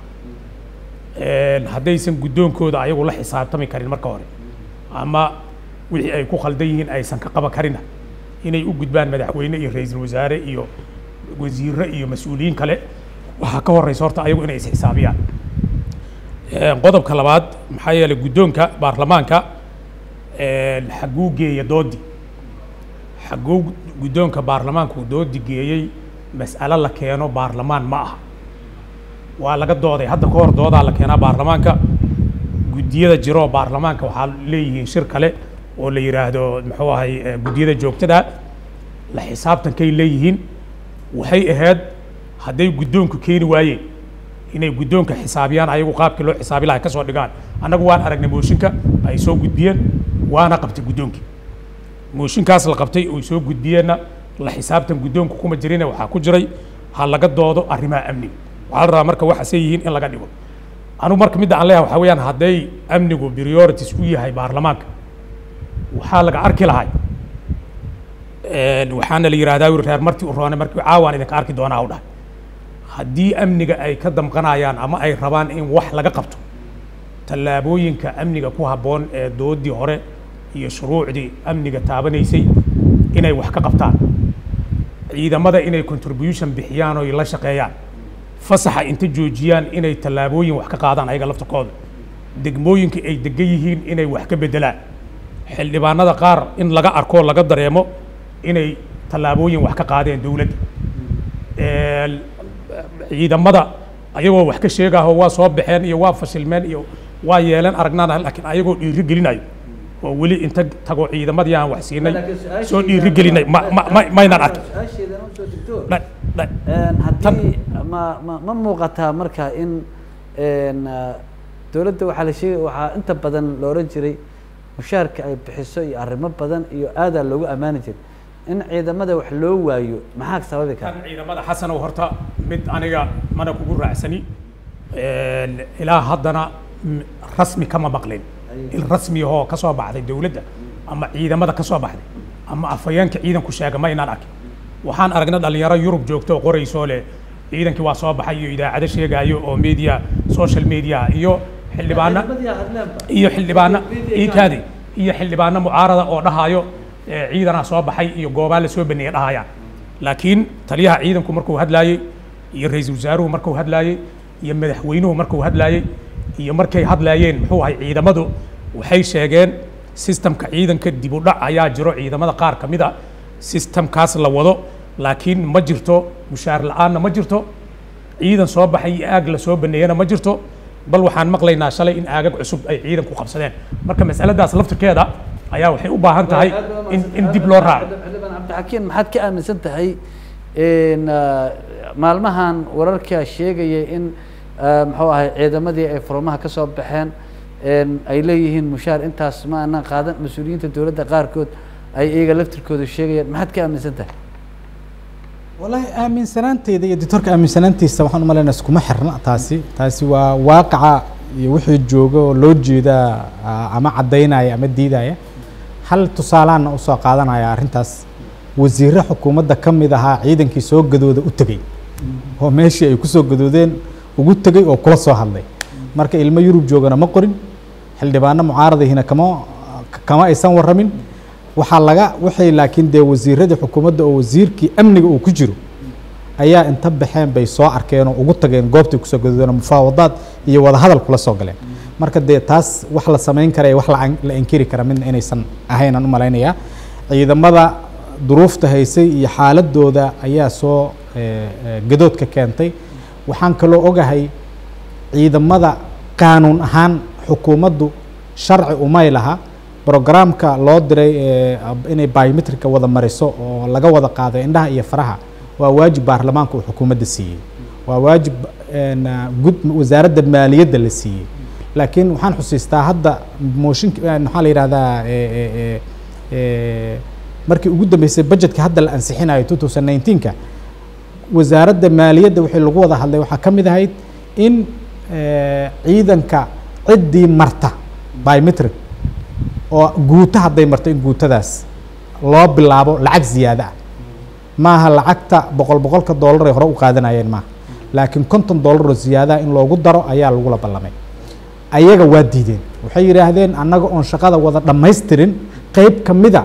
Een, haddaysan guddoonkooda ayagu la xisaabtami karin marka hore ama wixii ay ku khaldan yihiin aysan ka qaban karina inay u gudbaan madaxweyne iyo ra-iisul wasaare iyo wasiirre iyo mas-uuliyiin kale waxaa ka horeysa horta ayagu inay isxisaabiyaan Een, qodobka labaad maxaa yeelay guddoonka baarlamaanka een, xaguu geeya doodi xaguu guddoonka baarlamaanku doodi geeyey mas'alo la keeno baarlamaan ma aha waa laga dooday hadda ka hor doodaa la keenaa baarlamaanka guddiyada jiroo baarlamaanka waxaa leeyihiin shir kale oo la yidhaahdo muxuu ahay eh, guddiyada joogtada la xisaabtankay leeyihiin waxay ahayd hadday guddoonku keeni waayeen inay guddoonka xisaabiyaan ayagu qaabkii loo xisaabi lahay ka soo dhigaan annagu waan aragnay mooshinka ay soo gudbiyeen waana qabtay guddoonkii mooshinkaas la qabtay oy soo gudbiyeenna la xisaabtan guddoonku kuma jirine waxaa ku jiray ha laga doodo arrimaha amniga waxaa la rabaa marka waxaasay yihiin in laga dhigo anigu marka midda aan leeyahay waxaa weeyaan hadday amnigu priorities u yahay baarlamaanka waxaa laga arki lahay Een, waxaana la yidhahdaa wuri reer martii u roone markii caawaan idinka arki doonaa u dhahay haddii amniga ay ka damqanayaan ama ay rabaan in wax laga qabto tallaabooyinka amniga ku habboon ee doodii hore iyo shuruucdii amniga taabanaysay inay wax ka qabtaan ciidamada inay contribution bixiyaan oo ay la shaqeeyaan fasaxa inta joojiyaan inay tallaabooyin wax ka qaadaan ayaga laftarkooda degmooyinka ay degan yihiin inay wax ka beddelaan xildhibaanada qaar in laga arko laga dareemo inay tallaabooyin wax ka qaadeen dowladda Een, ciidamada ayagoo wax ka sheegaho waa soo baxeen iyo waa fashilmeen iyo waa yeeleen aragnaan laakiin ayagoo dhiiri gelinayo oo weli inta tago ciidamadii aan wax siinay soo dhiiri gelinay ma ma ma maynaan arkin
su-aasheedana usoo degto
Dha- dha-
Een, haddii ma ma ma muuqataa marka in een, ah, dowladda waxaa la sheegay waxaa inta badan la oran jiray mushaharka ay bixiso iyo arrimo badan iyo aadaa loogu ammaani jiray in ciidamada wax loo waayo maxaa sababi kara
kan ciidamada xasanow horta mid aniga mana kugu raacsani Een, ilaa haddana m- rasmi kama maqlin il rasmi ahoo ka soo baxday dowladda ama ciidamada ka soo baxday ama afhayeenka ciidanku sheega ma inaan arkin waxaan aragnay dhalinyaro yurub joogto oo qoraysoo leh ciidankii waa soo baxay iyo idaacado sheegaayo oo media social media iyo xildhibaana iyo xildhibaano iikaadi iyo xildhibaano mucaarada oo dhahaayo eh, ciidanaa soo baxay iyo goobaa la soo baneeyay dhahayaan laakiin taliyaha ciidanku markuu hadlaayey iyo ra-iisul wasaaruhu markuu hadlaayey iyo madaxweynuhu markuu hadlaayey iyo markay hadlaayeen muxuu ahay ciidamadu waxay sheegeen systemka ciidanka dib u dhac ayaa jiro ciidamada qaar ka mid a systemkaas la wado laakiin ma jirto mushaar la-aanna ma jirto ciidan soo baxay iyo aag la soo baneeyana ma jirto bal waxaan maqlaynaa shalay in aagag cusub ay ciidanku qabsadeen marka masaladaas laftirkeeda ayaa waxay u baahan tahay in in dib loo raaco
xildhibaan cabdixakiin maxaad ka aaminsan tahay in ah, maalmahan wararka sheegaya in ah, muxuu ahay ciidamadii ay furmaha ka soo baxeen en ay leeyihiin mushaar intaas ma aanan qaadan mas-uuliyiinta dowladda qaarkood ay iyaga laftirkooda sheegayaan maxaad ka aaminsan tahay
والله aaminsanaanteyda iyo doctorka aaminsanaantiisa waxaan u malaynaa iskuma xirna taasi taasi waa waaqaca iyo wixii jooga oo loo jeedaa ah, ama caddaynaya ama diidaya hal tusaalaana usoo qaadanaya arrintaas wasiirre xukuumadda ka mid ahaa ciidankii soo gadooda u tegey oo meeshii ay kusoo gadoodeen ugu tegey oo kula soo hadlay marka ilmo yurub joogana ma qorin xildhibaano mucaaradihina kama kama aysan warramin waxaa laga waxay laakiin dee wasiiradii xukuumadda oo wasiirkii amniga uu ku jiro ayaa inta baxeen bay soo arkeen oo ugu tageen goobtay kusoo gadoodeen oo mufaawadaad iyo wadahadal kula soo galeen marka dee taas wax la samayn kara iyo wax la an- la inkiri kara midna inaysan ahayn aan u malaynayaa ciidamada duruufta haysay iyo xaaladooda ayaa soo eh, eh, gadoodka keentay waxaan kaloo ogahay ciidamada qaanuun ahaan xukuumaddu sharci umay laha brogramka loo diray ee ab- inay biometrika wada mariso oo laga wada qaado indhaha iyo faraha waa waajib baarlamaanka uu xukuumadda siiyey waa waajib een, ah, gud wasaaradda maaliyadda la siiyey laakiin waxaan xusiistaa hadda mooshinka eh, maxaa la yidhahdaa eh, eh, eh, eh, markii ugu dambeysay budgetka hadda la ansixinayo 2019ka wasaaradda maaliyadda wixii lagu wada hadlay waxaa ka mid ahayd in eh, ciidanka ciddii marta biometric oo guuto hadday marto in guutadaas loo bilaabo lacag ziyaada ah maaha lacagta boqol boqolka dollar ay hore u qaadanayeen maaha laakiin konton dollar oo ziyaadaha in loogu daro ayaa lagula ballamay ayaga waa diideen waxay yidhaahdeen annaga oon shaqada wada dhammaystirin qeyb ka mida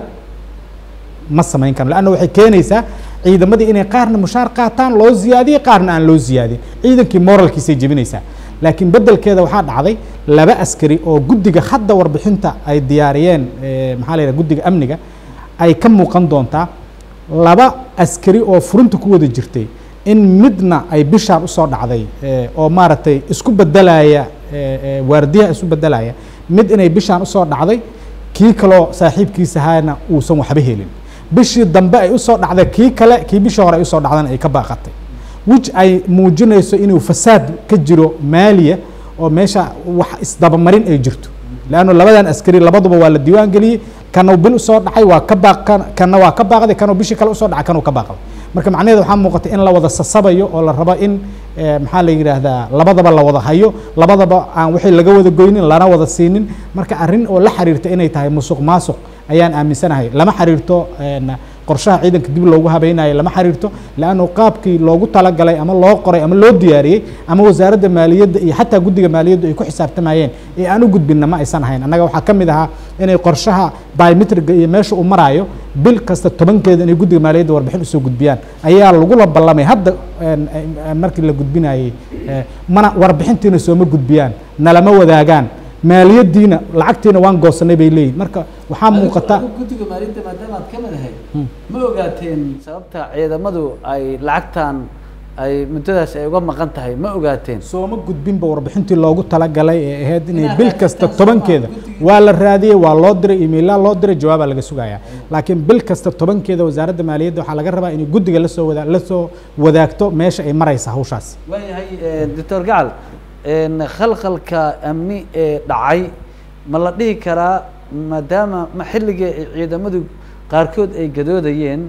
ma samayn karno leanna waxay keenaysaa ciidamadii inay qaarna mushaar qaataan loo ziyaadiyo qaarna aan loo ziyaadin ciidankii moralkiisay jebinaysaa laakiin beddelkeeda waxaa dhacday laba askari oo guddiga hadda warbixinta ay diyaariyeen eh, maxaa la yidhaha guddiga amniga ay ka muuqan doontaa laba askari oo furinta ku wada jirtay in midna ay bishaan usoo dhacday eh, oo maaragtay isku bedelaya eh, eh, waardiyaha isu bedelaya mid inay bishaan usoo dhacday kii kaloo saaxiibkiisa ahaana uusan waxba helin bishii dambe ay usoo dhacday kii kale kii bishii hore ay usoo dhacdana ay ka baaqatay which ay muujinayso inuu fasaad ka jiro maaliya oo meesha wax isdabamarin ay jirto leanno labadan askari labaduba waa la diiwaan geliyey kanuu bil usoo dhacay waa ka baaq kan- kanna waa ka baaqday kanuu bishii kale usoo dhacay kanuu ka baaqday marka macnaheeda waxaa muuqata in la wada sasabayo oo la rabo in eh, maxaa la yidhaahdaa labadaba la wada hayo labadaba aan wixii laga wada goynin lana wada siinin marka arrin oo la xiriirta inay tahay musuq maasuq ayaan aaminsanahay lama xiriirto een, qorshaha ciidanka dib loogu habaynayo lama xiriirto leannu qaabkii loogu talagalay ama loo qoray ama loo diyaariyey ama wasaaradda maaliyadda iyo xataa guddiga maaliyaddu ay ku xisaabtamayeen ee aan u gudbinna ma aysan ahayn annaga waxaa ka mid ahaa inay qorshaha biometriga iyo meesha uu maraayo bil kasta tobankeeda inay guddiga maaliyadda warbixin usoo gudbiyaan ayaa lagula ballamay hadda een, een, markii la gudbinayey eh, mana warbixintiina sooma gudbiyaan nalama wadaagaan maaliyaddiina lacagtiina waan goosanay bay leeyihin marka waxaa muuqata
guddiga maalinta maadaama aad ka mid ahayd ma ogaateen sababta ciidamadu ay lacagtan ay muddadaas ay uga maqan tahay ma ogaateen
sooma gudbinba warbixintii loogu talagalay ee ahayd inay
Inaad
bil
raadsataan
kasta
soo
tobankeeda
maaha, guddiga-
waa la raadiyey waa loo diray emailaa loo diray jawaabaa laga sugayaa laakiin bil kasta tobankeeda wasaaradda maaliyadda waxaa laga rabaa inay guddiga lasoo wada lasoo wadaagto meesha ay maraysa hawshaas
waayahay doctor gacal een, khalkhalka amni ee dhacay ma la dhihi karaa maadaama ma xilligii ay ciidamadu qaarkood ay gadoodayeen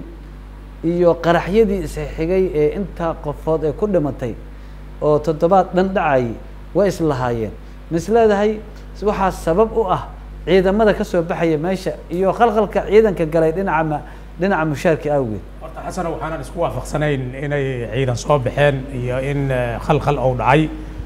iyo qaraxyadii isxigay ee intaa qofood ee ku dhimatay oo toddobaad dhan dhacay way islahaayeen ma is leedahay waxaa sabab u ah ciidamada ka soo baxaya meesha iyo khalkhalka ciidanka galay dhinaca ma dhinaca mushaarka awgeed
horta xasana waxaanan isku waafaqsanayn inay ciidan soo baxeen iyo in eh, khalkhal uu dhacay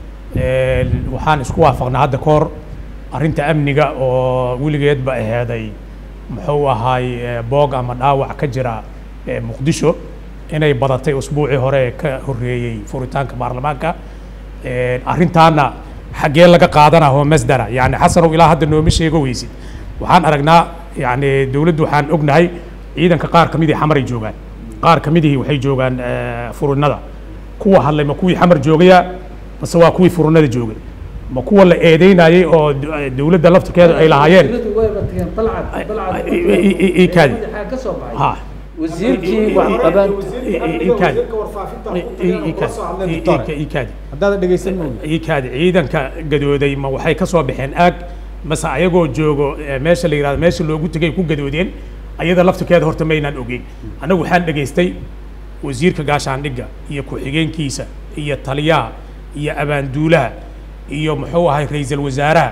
Een, waxaan isku waafaqnaa hadda ka hor arrinta amniga oo weligeedba aheeday muxuu ahaay eh, boog ama dhaawac ka jira eh, muqdisho inay badatay usbuucii hore ee ka horreeyey furitaanka baarlamaanka Een, arrintaana xaggee laga qaadanaa oo masdara yani xasanow ilaa hadda nooma sheego weysid waxaan aragnaa yani dowladdu waxaan ognahay ciidanka qaar ka midii xamaray joogaan qaar ka midihii waxay joogaan eh, furunada kuwa hadlay ma kuwii xamar joogaya mase waa kuwii furunada joogay ma kuwa la eedeynayay oo d- eh, dowladda laftirkeeda ay lahaayeen i- i- i- kaadi. ha
wasiirkii wax qabaan
ikaadi ikaadi
haddaad dhegeysan moogi
ikaadi ciidanka gadooday ma waxay ka soo baxeen aag mase ayagoo joogo eh, meesha la yihahdo meesha loogu tegay ku gadoodeen ayada laftirkeeda horta maynaan ogeyn anagu waxaan dhegaystay wasiirka gaashaandhigga iyo ku-xigeenkiisa iyo taliyaha iyo abaanduulaha iyo muxuu ahay ra-iisul wasaaraha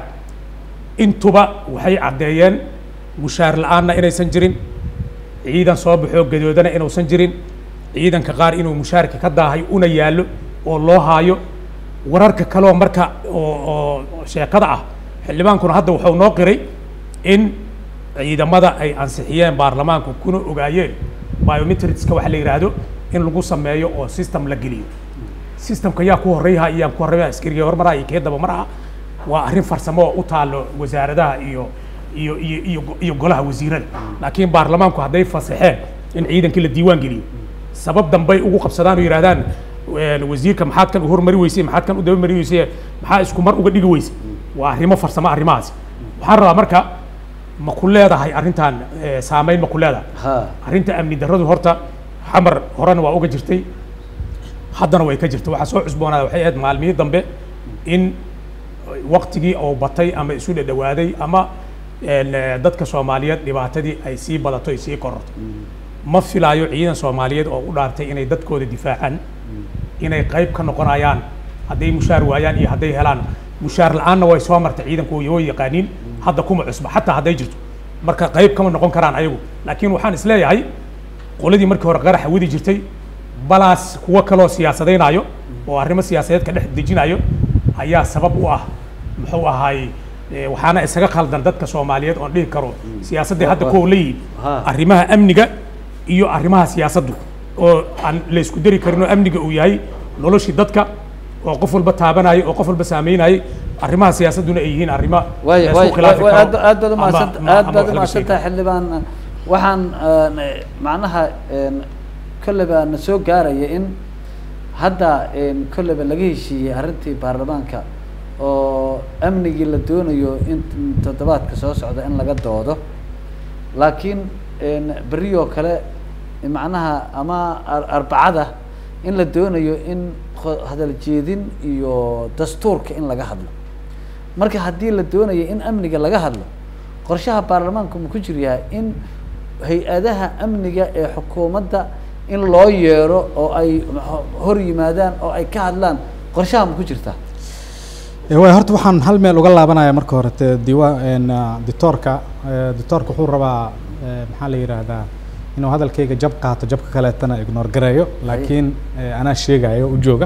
intuba waxay caddeeyeen mushaar la-aanna inaysan jirin ciidan soo baxoo gadoodana inuusan jirin ciidanka qaar inuu mushaarka ka daahay una yaallo oo loo haayo wararka kaloo marka oo oo sheekada ah xildhibaankuna hadda wuxuu noo qiray in ciidamada ay ansixiyeen baarlamaanku kuna ogaayeen biometricska waxa la yidhaahdo in lagu sameeyo oo system la geliyo systemka yaa ku horreeyaha iyo yaan ku horreeyaha askariga hormaraha iyo kee dabamaraha waa arrin farsamo oo u taalo wasaaradaha iyo iyo iyo iyo go- iyo golaha wasiirada laakiin baarlamaanku hadday fasaxeen in ciidankii la diiwaan geliyo sabab dambay ugu qabsadaan oo yidhahdaan "Een, wasiirka maxaad kan u hormari weysay maxaad kan u dabamari weysay maxaa isku mar uga dhigi weysay waa arrimo farsamo arrimahaasi waxaan rabaa marka ma ku leedahay arrintan eh, saameyn ma ku leedahay
ha
arrinta amni darradu horta xamar horena waa uga jirtay haddana way ka jirta waxaa soo cusboonaada waxay ahayd maalmihii dambe in waktigii oo batay ama isu dhadhawaaday ama een, eh, dadka soomaaliyeed dhibaatadii ay sii badato ay sii kororto ma filaayo ciidan soomaaliyeed oo u dhaartay inay dadkooda difaacaan inay qayb ka noqonayaan hadday mushaar waayaan iyo hadday helaan mushaar la-aanna way soo martay ciidanku way way yaqaaniin hadda kuma cusba xataa hadday jirto marka qayb kama noqon karaan ayagu laakiin waxaan isleeyahay qoladii markii hore qaraxa wadi jirtay balaas kuwo kaloo siyaasadaynayo oo arrimo siyaasadeed ka dhex dejinayo ayaa sabab u ah muxuu ahaay eh, waxaana isaga khaldan dadka soomaaliyeed oon dhihi karo siyaasaddii hadda kuwa leeyihin
Ha.
arrimaha amniga iyo arrimaha siyaasaddu oo aan la isku dari karin oo amniga uu yahay noloshii dadka oo qof walba taabanayay oo qof walba saameynayay arrimaha siyaasadduna ay yihiin arrimo
way
la
way
isku khilaafi
way-
karo
aad aad baad
ama-
umahadsan
ama-
aad
ama
baad
wax laga sheegi
umahadsantahay xildhibaan waxaan een, macnaha een, kolleyba na soo gaaraya in hadda een, kolleyba laga heshiiyey arrintii baarlamaanka oo amnigii la doonayo in toddobaadka soo socda in laga doodo laakiin een, berri oo kale macnaha ama ar- arbacada in la doonayo in kho- hadal jeedin iyo dastuurka in laga hadlo marka haddii la doonayo in amniga laga hadlo qorshaha baarlamaanku ma ku jir yahay in hay-adaha amniga ee xukuumadda in loo yeero oo ay ho- hor yimaadaan oo ay ka hadlaan qorshaha ma ku jirtaa
waay horta waxaan hal meel uga laabanaya marka hore te diiwaan ditoorka ditoorka wuxuu rabaa eh, maxaa la yidhaahdaa inuu hadalkayga jab qaato jabka kaleetana ignore gareeyo laakiin eh, anaa sheegayo u jooga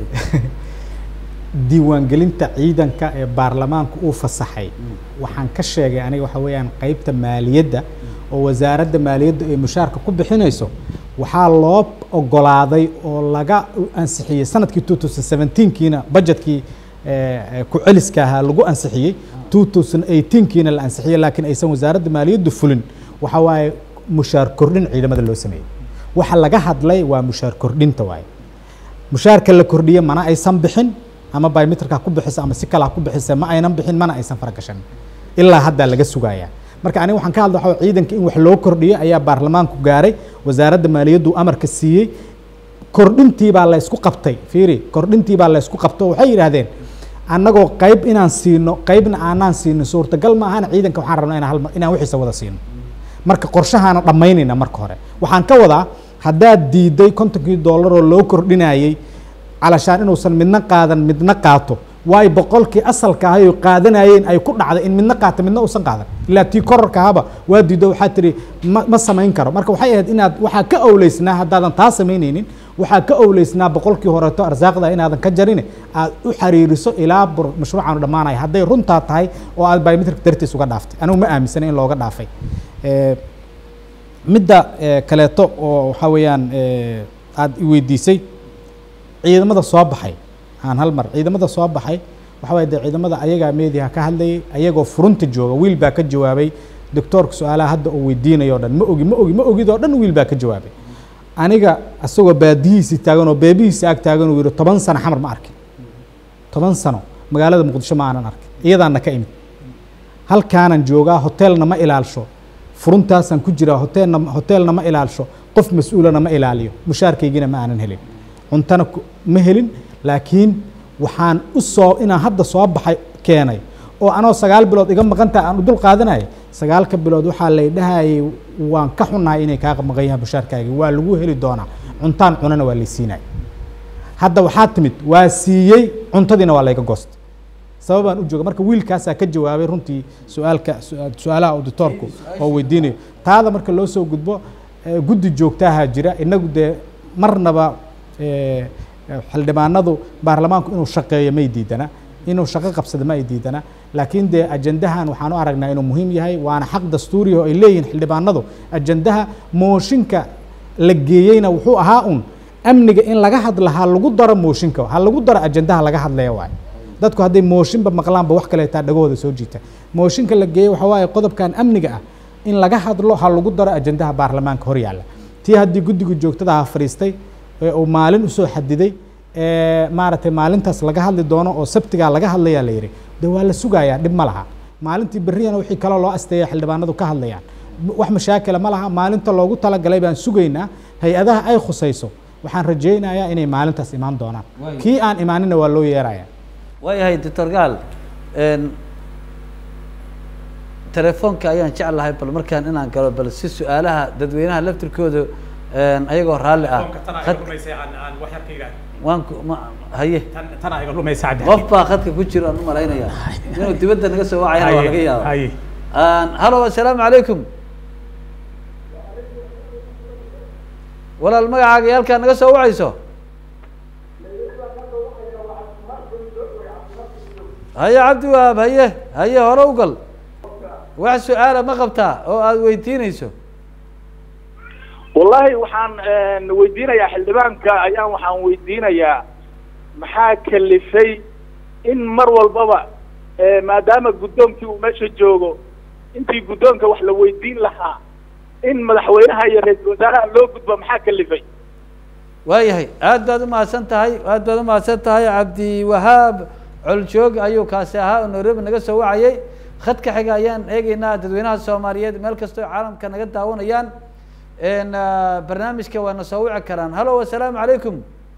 diiwaangelinta ciidanka ee baarlamaanku uu fasaxay waxaan ka sheegay aniga waxa weeyaan qeybta maaliyadda oo wasaaradda maaliyadda ay mushaarka ku bixinayso waxaa loo ogolaaday oo laga ansixiyey sanadkii two thousand seventeenkiina budgetkii eh, eh, ku celiska ahaa lagu ansixiyey two thousand eighteenkiina la ansixiyey laakiin aysan wasaaradda maaliyaddu fulin waxa waaye mushaar kordhin ciidamada loo sameeyey waxa laga hadlay waa mushaar kordhinta waaye mushaarka la kordhiye mana aysan bixin ama biometrika ku bixisa ama si kale ha ku bixisa ma aynan bixin mana aysan faragashan ilaa haddaa laga sugayaa marka aniga waxaan ka hadla waxa waye ciidanka in wax loo kordhiyo ayaa baarlamaanku gaaray wasaaradda maaliyaddu amarka siiyey kordhintii baa la ysku qabtay fiiri kordhintii baa la ysku qabto waxay yidhaahdeen annagoo qayb inaan siino qaybna aanaan siinin suurtagal ma ahan ciidanka waxaan rabnaa inaan hal mar- inaan wixiisa wada siino marka qorshahaana dhammaynayna marka hore waxaan ka wadaa haddaad diiday kontonkii dollar oo loo kordhinayey calashaan inuusan midna qaadan midna qaato waayo boqolkii asalka ahay oo qaadanayeen ay ku dhacday in midna qaato midna uusan qaadan ilaa tii korarka ahaba waa diido waxaa tiri ma, ma samayn karo marka waxay ahayd inaad waxaa ka owleysnaa haddaadan taa samaynaynin waxaa ka owleysnaa boqolkii horeeto arsaaqda inaadan ka jarin aad u xariiriso ilaa bur- mashruucaanu dhammaanaya hadday runtaa tahay oo aad biometric dartiis uga dhaaftay anigu ma aaminsana in looga dhaafay Eh, midda eh, kaleeto oo waxaa weeyaan eh, aad i weydiisay ciidamada soo baxay aan hal mar ciidamada soo baxay waxa waye dee ciidamada ayagaa meediha ka hadlayay ayagoo furunta jooga wiil baa ka jawaabay doctoorka su-aalaha hadda uu weydiinayo o dhan ma ogi ma ogi ma ogid oo dhan wiil baa ka jawaabay aniga asagoo baadihiisii taagan oo beebihiisi ag taagan uu yihi toban sano xamar ma arkin toban sano magaalada muqdisho ma aanan arkin iyadaana ka imid halkaanan joogaa hoteelna ma ilaalsho furuntaasaan ku jiraa hoteelna hoteelna ma ilaalsho qof mas-uulana ma ilaaliyo mushaarkaygina ma aanan helin cuntana ku- ma helin laakiin waxaan u soo inaan hadda soo baxay keenay oo anoo sagaal bilood iga maqantaha aan u dul qaadanayay sagaalka bilood waxaa lay dhahayay waan ka xunahay inay kaa maqan yahaan mushaarkaagii waa lagu heli doonaa cuntaan cunana waa lay siinaya hadda waxaa timid waa siiyey cuntadiina waa layga goostay sababaan u jooga marka wiilkaasaa ka jawaabay runtii su-aalka su- su-aalaha auditoorku oo weydiinayo taada marka loo soo gudbo eh, guddi joogtaaha jira inagu dee marnaba eh, eh, xildhibaanadu baarlamaanku inuu shaqeeyo may diidana inuu shaqo qabsado ma ay diidana laakiin dee ajandahan waxaan u aragnaa inuu muhiim yahay waana xaq dastuuriya oo ay leeyihiin xildhibaanadu ajandaha mooshinka la geeyeyna wuxuu ahaa un amniga in laga hadla ha lagu daro mooshinka ha lagu daro ajandaha laga hadlaya waayo dadku hadday mooshinba maqlaanba wax kale taa dhagahooda soo jiita mooshinka la geeyey waxaa waaye qodobkan amniga ah in laga hadlo ha lagu daro ajandaha baarlamaanka hor yaalla tii haddii guddiga joogtada ha fadhiistay ee uu maalin usoo xadiday ee maaragtay maalintaas laga hadli doono oo sabtigaa laga hadlayaa la yidhi de waa la sugayaa dhib ma laha maalintii berriyana wixii kaloo loo asteeya xildhibaanadu ka hadlayaan wax mashaakila ma laha maalinta loogu talagalay baan sugaynaa hay-adaha ay khusayso waxaan rajaynayaa inay maalintaas imaan doonaan
Waayo.
kii aan imaanina waa loo yeeraya
waayahay doctor gaal n telefoonka ayaan jeclahay bal markaan inaan galo bal si su-aalaha dadweynaha laftirkooda n ayagoo raalli ah khad- waan ku ma haye
tana iga lumaysa cabdi
qof baa khadka ku jiro aan u malaynaya inuu dibadda naga soo wacayana waa laga yaaba
haye
hallo assalaamu calaykum walaal magacaaga iyo halkaa naga soo wacayso haye cabdi wahaab haye haye hore u gal wax su-aala ma qabtaa oo aada weydiinayso
wallahi waxaan weydiinayaa xildhibaanka ayaan waxaan weydiinayaa maxaa kalifay in mar walbaba eh, maadaama guddoonkii uu meesha joogo intii guddoonka wax la weydiin lahaa in madaxweynaha iyo ra-iisul wasaaraha loo gudbo maxaa kalifay
waayahay aad baad umahadsan tahay aad baad umahadsan tahay cabdiwahaab coljoog ayuu kaasi ahaa oo nairobi naga soo wacayay khadka xiga ayaan eegeynaa dadweynaha soomaaliyeed meel kastoo caalamka naga daawanayaan n barnaamijka waana soo wici karaan hallo assalaamu calaykum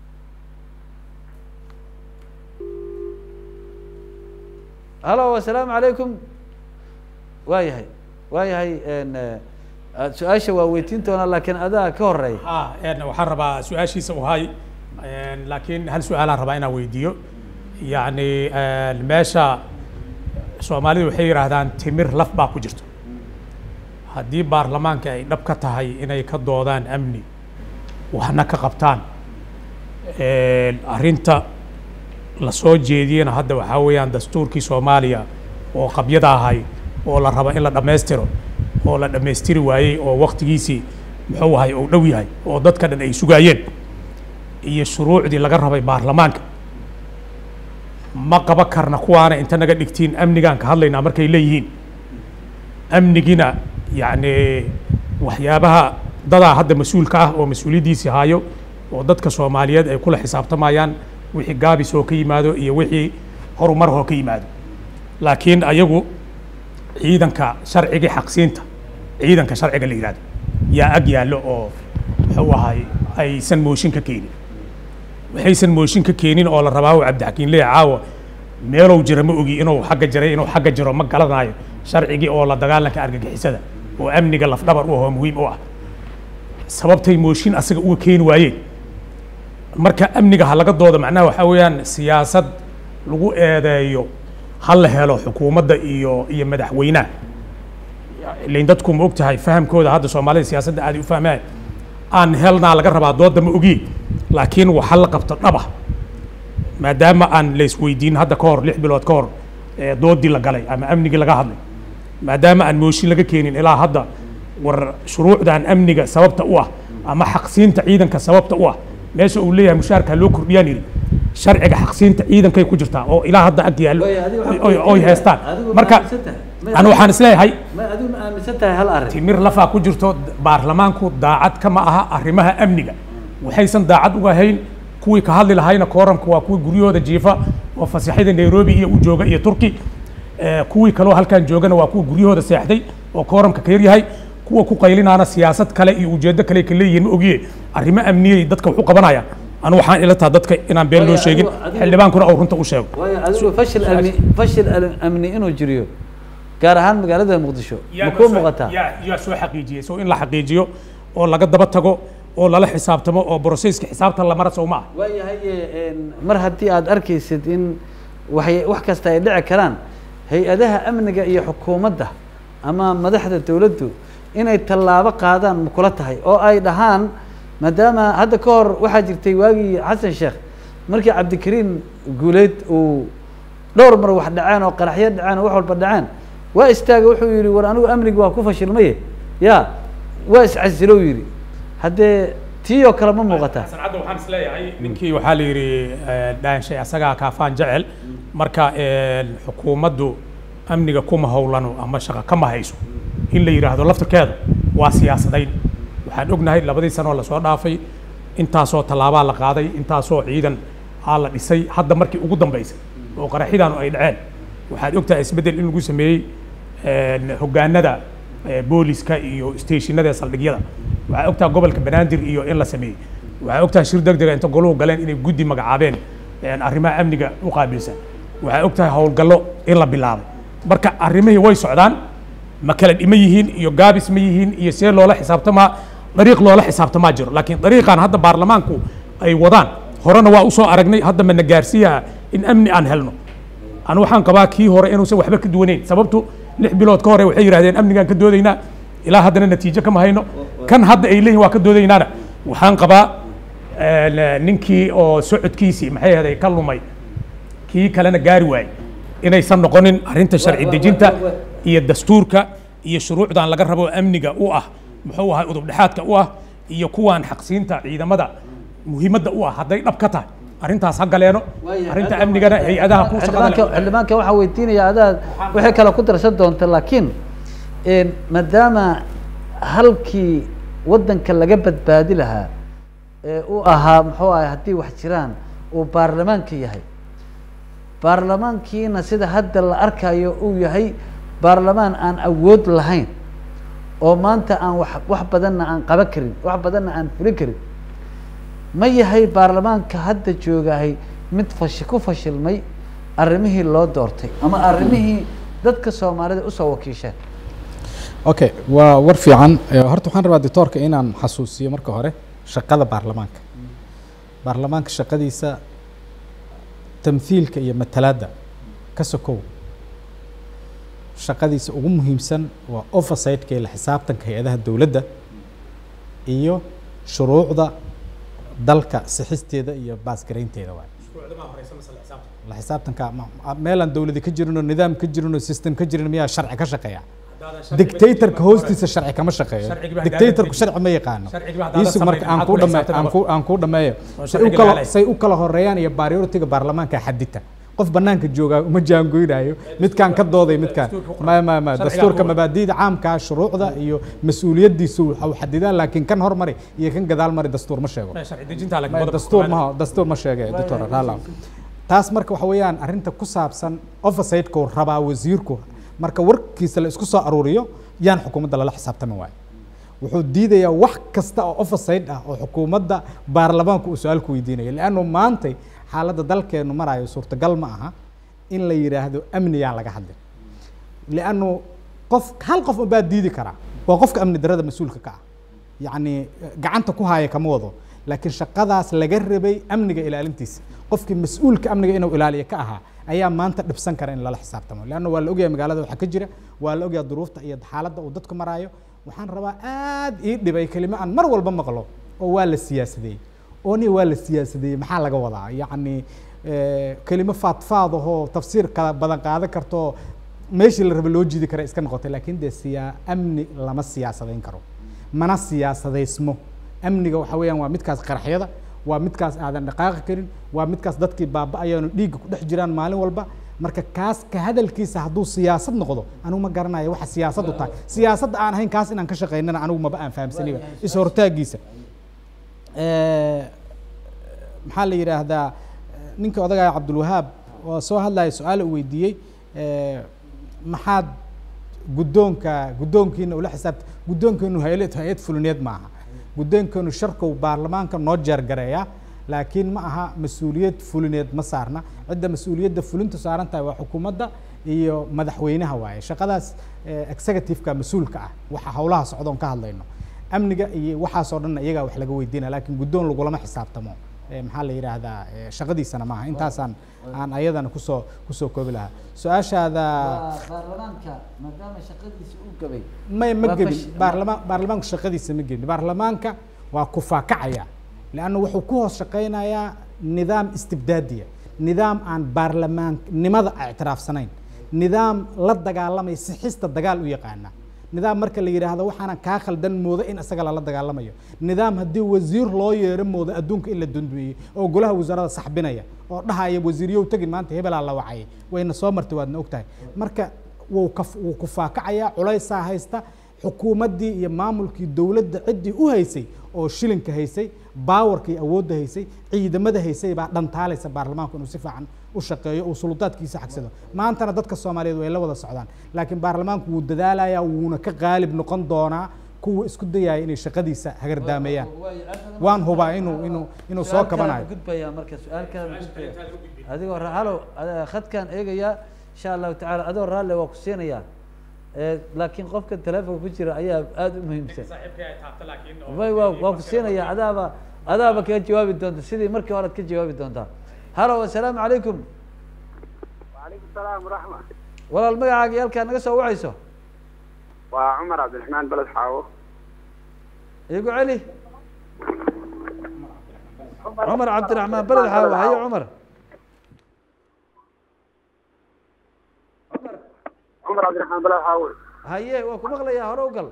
hallo assalaamu calaykum waayahay waayahay n su-aasha waa weydiin doonaa laakiin adaa ka horeeya
ah een waxaan rabaa su-aashiisa u hay een laakiin hal su-aalaan rabaa inaan weydiiyo yacni een meesha soomaalidu waxay yidhaahdaan timir laf baa ku jirto haddii baarlamaanka ay dhab ka tahay inay ka doodaan amni waxna ka qabtaan een arrinta la soo jeediyena hadda waxaa weeyaan dastuurkii soomaaliya oo qabyada ahay oo la rabo in la dhammaystiro oo la dhammaystiri waayey oo waktigiisii muxuu ahay uu dhow yahay oo dadka dhan ay sugaayeen iyo shuruucdii laga rabay baarlamaanka ma qaba karna kuwaana inta naga dhigtiin amnigaan ka hadlaynaa markay leeyihiin amnigina yacni waxyaabaha dadaa hadda mas-uulka ah oo mas-uuliyaddiisii haayo oo dadka soomaaliyeed ay kula xisaabtamayaan wixii gaabis oo ka yimaado iyo wixii horumar oo ka yimaado laakiin ayagu ciidanka sharcigii xaqsiinta ciidanka sharciga la yidhahdo yaa ag yaallo oo muxuu ahay aysan mooshin ka keenin waxaysan mooshin ka keenin oo la rabaa uu cabdixakiin leeya caawa meelow jira ma ogi inuu xagga jiray inuu xagga jiro ma garanayo sharcigii oo la dagaalanka argagixisada oo amniga lafdhabar u ah oo muhiim u ah sababtay mooshin asaga uga keeni waayeen marka amniga ha laga doodo macnaha waxaa weeyaan siyaasad lagu eedeeyo ha la helo xukuumadda iyo iyo madaxweynaha ilain dadku ma og tahay fahamkooda hadda soomaalida siyaasadda aad u fahmaan aan helnaa laga rabaa doodda ma ogi laakiin waxa la qabto dhaba maadaama aan la isweydiin hadda ka hor lix bilood ka hor ee doodii la galay ama amnigii laga hadlay maadaama aan mooshin laga keenin ilaa hadda war shuruucdan amniga sababta u ah ama xaqsiinta ciidanka sababta u ah meesha uu leeyahay mushaarka loo kordhiyaan yidhi sharciga xaqsiinta ciidankay ku jirtaa oo ilaa hadda ag yaallo
Waayo, adiga waxaa
oy- oy haystaan
adigu ma
marka
aaminsan tahay? Ma-
anu waxaan isleeyahay
ma adigu ma aaminsan tahay hal arrin
timir lafaa ku jirto baarlamaanku daacad kama aha arrimaha amniga waxaysan daacad uga hayn kuwii ka hadli lahayna kooramka waa kuwii guryahooda jiifa oo fasaxyada nairobi iyo u jooga iyo turki Eh, kuwii kaloo halkan joogana waa kuwa guryahooda seexday oo kooramka ka yaryahay kuwa ku qaylinaana siyaasad kale iyo ujeedo kale ka leeyihiin ma ogiye arrimo amniyay dadka wax u qabanayaan anu waxaan ila taha dadka inaan been loo
Waayo,
sheegin
adigu- adigu-
xildhibaankuna uu runta u sheego
waayo adigu fashil amni fashil al- amni inuu jiriyo gaar ahaan magaalada muqdisho ma kuu muuqataa
yaa yaa soo xaqiijiyey so in la xaqiijiyo oo laga daba tago oo lala xisaabtamo oo brosesska xisaabtan la mara sow ma ah
waayahay een, mar haddii aad arkaysid in waxay wax kasta ay dhici karaan hay-adaha amniga iyo xukuumadda ama madaxda dowladdu inay tallaabo qaadaan ma kula tahay oo ay dhahaan maadaama hadda ka hor waxaa jirtay waagii xasan sheekh markii cabdikariim guuleed uu dhowr mar wax dhaceen oo qaraxyo dhaceen oo wax walba dhaceen waa istaagay wuxuu yidhi war anigu amnigi waa ku fashilmaye ya waa iscasilo yidhi haddee tii oo kale ma muuqataa
sancadda waxaan isleeyahay ninkii waxaa la yidhi dhaanshay asagaa kaafaan jecel marka xukuumaddu amniga kuma howlano ama shaqo kama hayso in la yidhaahdo laftirkeedu waa siyaasadayn waxaan ognahay labadii sanoo lasoo dhaafay intaasoo tallaabaa la qaaday intaasoo ciidan aa la dhisay hadda markii ugu dambaysay oo qaraxidaanu ay dhaceen waxaad ogtahay isbeddel in lagu sameeyey hoggaanada booliska iyo stationada saldhigyada waxaa ogtahay gobolka banaadir iyo in la sameeyey waxaa ogtahay shir deg dega inta goluhu galeen inay guddi magacaabeen arrimaha amniga u qaabilsan waxaa ogtahay howlgallo in la bilaabay marka arrimihii way socdaan ma kala dhima yihiin iyo gaabis ma yihiin iyo see loola xisaabtamaa dariiq loola xisaabtamaa jiro laakiin dariiqan hadda baarlamaanku ay wadaan horena waa usoo aragnay hadda mana gaarsiiyaa in amni aan helno anu waxaan qabaa kii hore inuusan waxba ka duwaneyn sababtu lix bilood ka hore waxay yidhahdeen amnigaan ka doodaynaa ilaa haddana natiijo kama hayno kan hadda ay leeyihin waa ka doodaynaana waxaan qabaa ninkii oo socodkiisii maxay ahday ka lumay kii kalena gaari waayey inaysan noqonin arrinta sharci dejinta iyo dastuurka iyo shuruucdan laga rabo amniga u ah muxuu ahay udub dhexaadka u ah iyo kuwaan xaqsiinta ciidamada muhiimadda u ah hadday dhab ka tahay arrintaas ha galeeno arrinta amnigana hay-adaha ku
xildhibaanka xildhibaanka waxaan weydiinaya adaa waxay kale ku darsan doonta laakiin maadaama halkii waddanka laga badbaadi lahaa ee uu ahaa muxuu ahay haddii wax jiraan uu baarlamaanka yahay baarlamaankiina sida hadda la arkayo uu yahay baarlamaan aan awood lahayn oo maanta aan wax wax badanna aan qaban karin wax badanna aan fulin karin ma yahay baarlamaanka hadda joogahay mid fashi ku fashilmay arrimihii loo doortay ama arrimihii dadka soomaalida usoo wakiisheen
okay waa war fiican horta waxaan rabaa doctoorka inaan xasuusiyo marka hore shaqada baarlamaanka baarlamaanka shaqadiisa tamthiilka iyo matalaadda ka sokow shaqadiisa ugu muhiimsan waa oversightka iyo la xisaabtanka hay-adaha dowladda iyo shuruucda dalka sixisteeda iyo baasgaraynteeda waay la xisaabtanka meelaan dowladi ka jirinoo nidaam ka jirinoo system ka jirin miyaa sharci ka shaqeeya dictatorka hoostiisa sharci kama shaqeeyo dictatorku sharci ma yaqaano iisug marka aan ku dhame aan ku aan ku dhameeyo say u kala say u kala horeeyaan iyo priority-ga baarlamaanka xadita qof banaanka joogaa uma jaangoynayo midkaan ka dooday midkaan ma ma ma dastuurka mabaadi'da caamka shuruucda iyo mas-uuliyadiisu waxu xadidaan laakiin kan hormari iyo kan gadaal mari dastuur ma sheego dastuur ma dastuur ma sheege doctor rala taas marka waxa weeyaan arrinta ku saabsan oversight-ku rabaa wasiirku marka warkiisa la isku soo aruuriyo yaan xukuumadda lala xisaabtami waayo wuxuu diidayaa wax kasta oo oversight ah oo xukuumadda baarlamaanku uu su-aal ku weydiinayo leannu maantay xaaladda dalkeenu maraayo suurtagal ma aha in la yidhaahdo amniyaan laga hadlin leannu qof hal qof unbaa diidi karaa waa qofka amni darada mas-uulka ka ah yacni gacanta ku haaya kama wado laakiin shaqadaas laga rabay amniga ilaalintiisa qofkii mas-uulka amniga inuu ilaaliyo ka ahaa ayaa maanta dhibsan kara in lala xisaabtamo leanna waa la ogyahay magaalada waxaa ka jira waa la ogyahay duruufta iyo xaaladda uu dadku maraayo waxaan rabaa aad ii dhibay kelimo aan mar walba maqlo oo waa la siyaasadeeyey oo ni waa la siyaasadeeyey maxaa laga wadaa yacni kelimo faadfaad ahoo tafsiir kala badan qaadan karto meeshii la raba loo jiidi kara iska noqotay laakiin dee siyaa amni lama siyaasadayn karo mana siyaasadaysmo amniga waxa weeyaan waa midkaas qaraxyada waa midkaas aadan dhaqaaqi karin waa midkaas dadkii baaba-ayaanu dhiigga ku dhex jiraan maalin walba marka kaas ka hadalkiisa hadduu siyaasad noqdo anigu ma garanayo waxa siyaasaddu tahay siyaasadda aan ahayn kaas inaan ka shaqaynana anigu maba aan fahamsaniba is hortaagiisa maxaa la yidhaahdaa ninka odagaya cabdulwahaab oo soo hadlaya su-aal uu weydiiyey maxaad guddoonka guddoonkiina ula xisaabta guddoonkeenu hay-ad hay-ad fulineed maaha guddoonkeenu sharkow baarlamaanka noo jeergareeya laakiin ma aha mas-uuliyad fulineed ma saarna cidda mas-uuliyadda fulintu saaran tahay waa xukuumadda iyo madaxweynaha waaye shaqadaas executive-ka mas-uulka ah waxa howlaha socdoon ka hadlayno amniga iyo waxaasoo dhanna iyagaa wax laga weydiinaya laakiin guddoon lagulama xisaabtamo maxaa la yidhaahdaa shaqadiisana maaha intaasaan aan ayadana kusoo kusoo koobi lahaa su-aashaada
baarlamaanka maadaama shaqadiisa uu gabay
may ma
Waa
gebin
fash-
baarlamaan baarlamaanku shaqadiisa ma gebin baarlamaanka waa kufaakacaya leanna wuxuu ku hoos shaqaynayaa nidaam istibdaadiya nidaam aan baarlamaannimada ictiraafsanayn nidaam la dagaalamaya sixista dagaal u yaqaana nidaam marka la yidhaahdo waxaana kaa khaldan mooda in isaga lala dagaalamayo nidaam haddii wasiir loo yeero mooda adduunka in la dundumeeyey oo golaha wasaarada saxbinaya oo dhahaya wasiiryow tegin maanta hebelaa la wacayay wayna soo martay waadna ogtahay marka wuu ka wuu kufaakacayaa culaysaa haysta xukuumaddii iyo maamulkii dowladda ciddii u haysay oo shilinka haysay baawarka iyo awoodda haysay ciidamada haysay baa dhantaalaysa baarlamaanku inuu si fiican u shaqeeyo uu suldaadkiisa xagsado maantana dadka soomaaliyeed way la wada socdaan laakiin baarlamaanku wuu dadaalayaa wuuna ka qaalib noqon doonaa kuwa isku dayaya inay shaqadiisa hagardaameeyaan waan hubaa inuu inuu inuu soo kabanayo
gudbaya marka su-aalkaan gudbaya adigoo ra- halow ad- khadkaan eegayaa insha allahu tacaala adoo raalle waa ku siinayaa Eh, laakiin qofka telefonka ku jira ayaa aada u muhiimsan way waa waa ku siinayaa adaaba adaaba kaga jawaabi doonta sidii markii hore ad ka jawaabi doontaa halow assalaamu calaykum
وعليكم السلام ورحمة
walaal magacaaga iyo halkaa naga soo wacayso
وعمر عبد الرحمن بلد حاوة
igu celi cumar cabdiraxmaan beled xaawa haye cumar
عمر عبد الرحمن بلد حاوة
haye waa ku maqlayaa hore u gal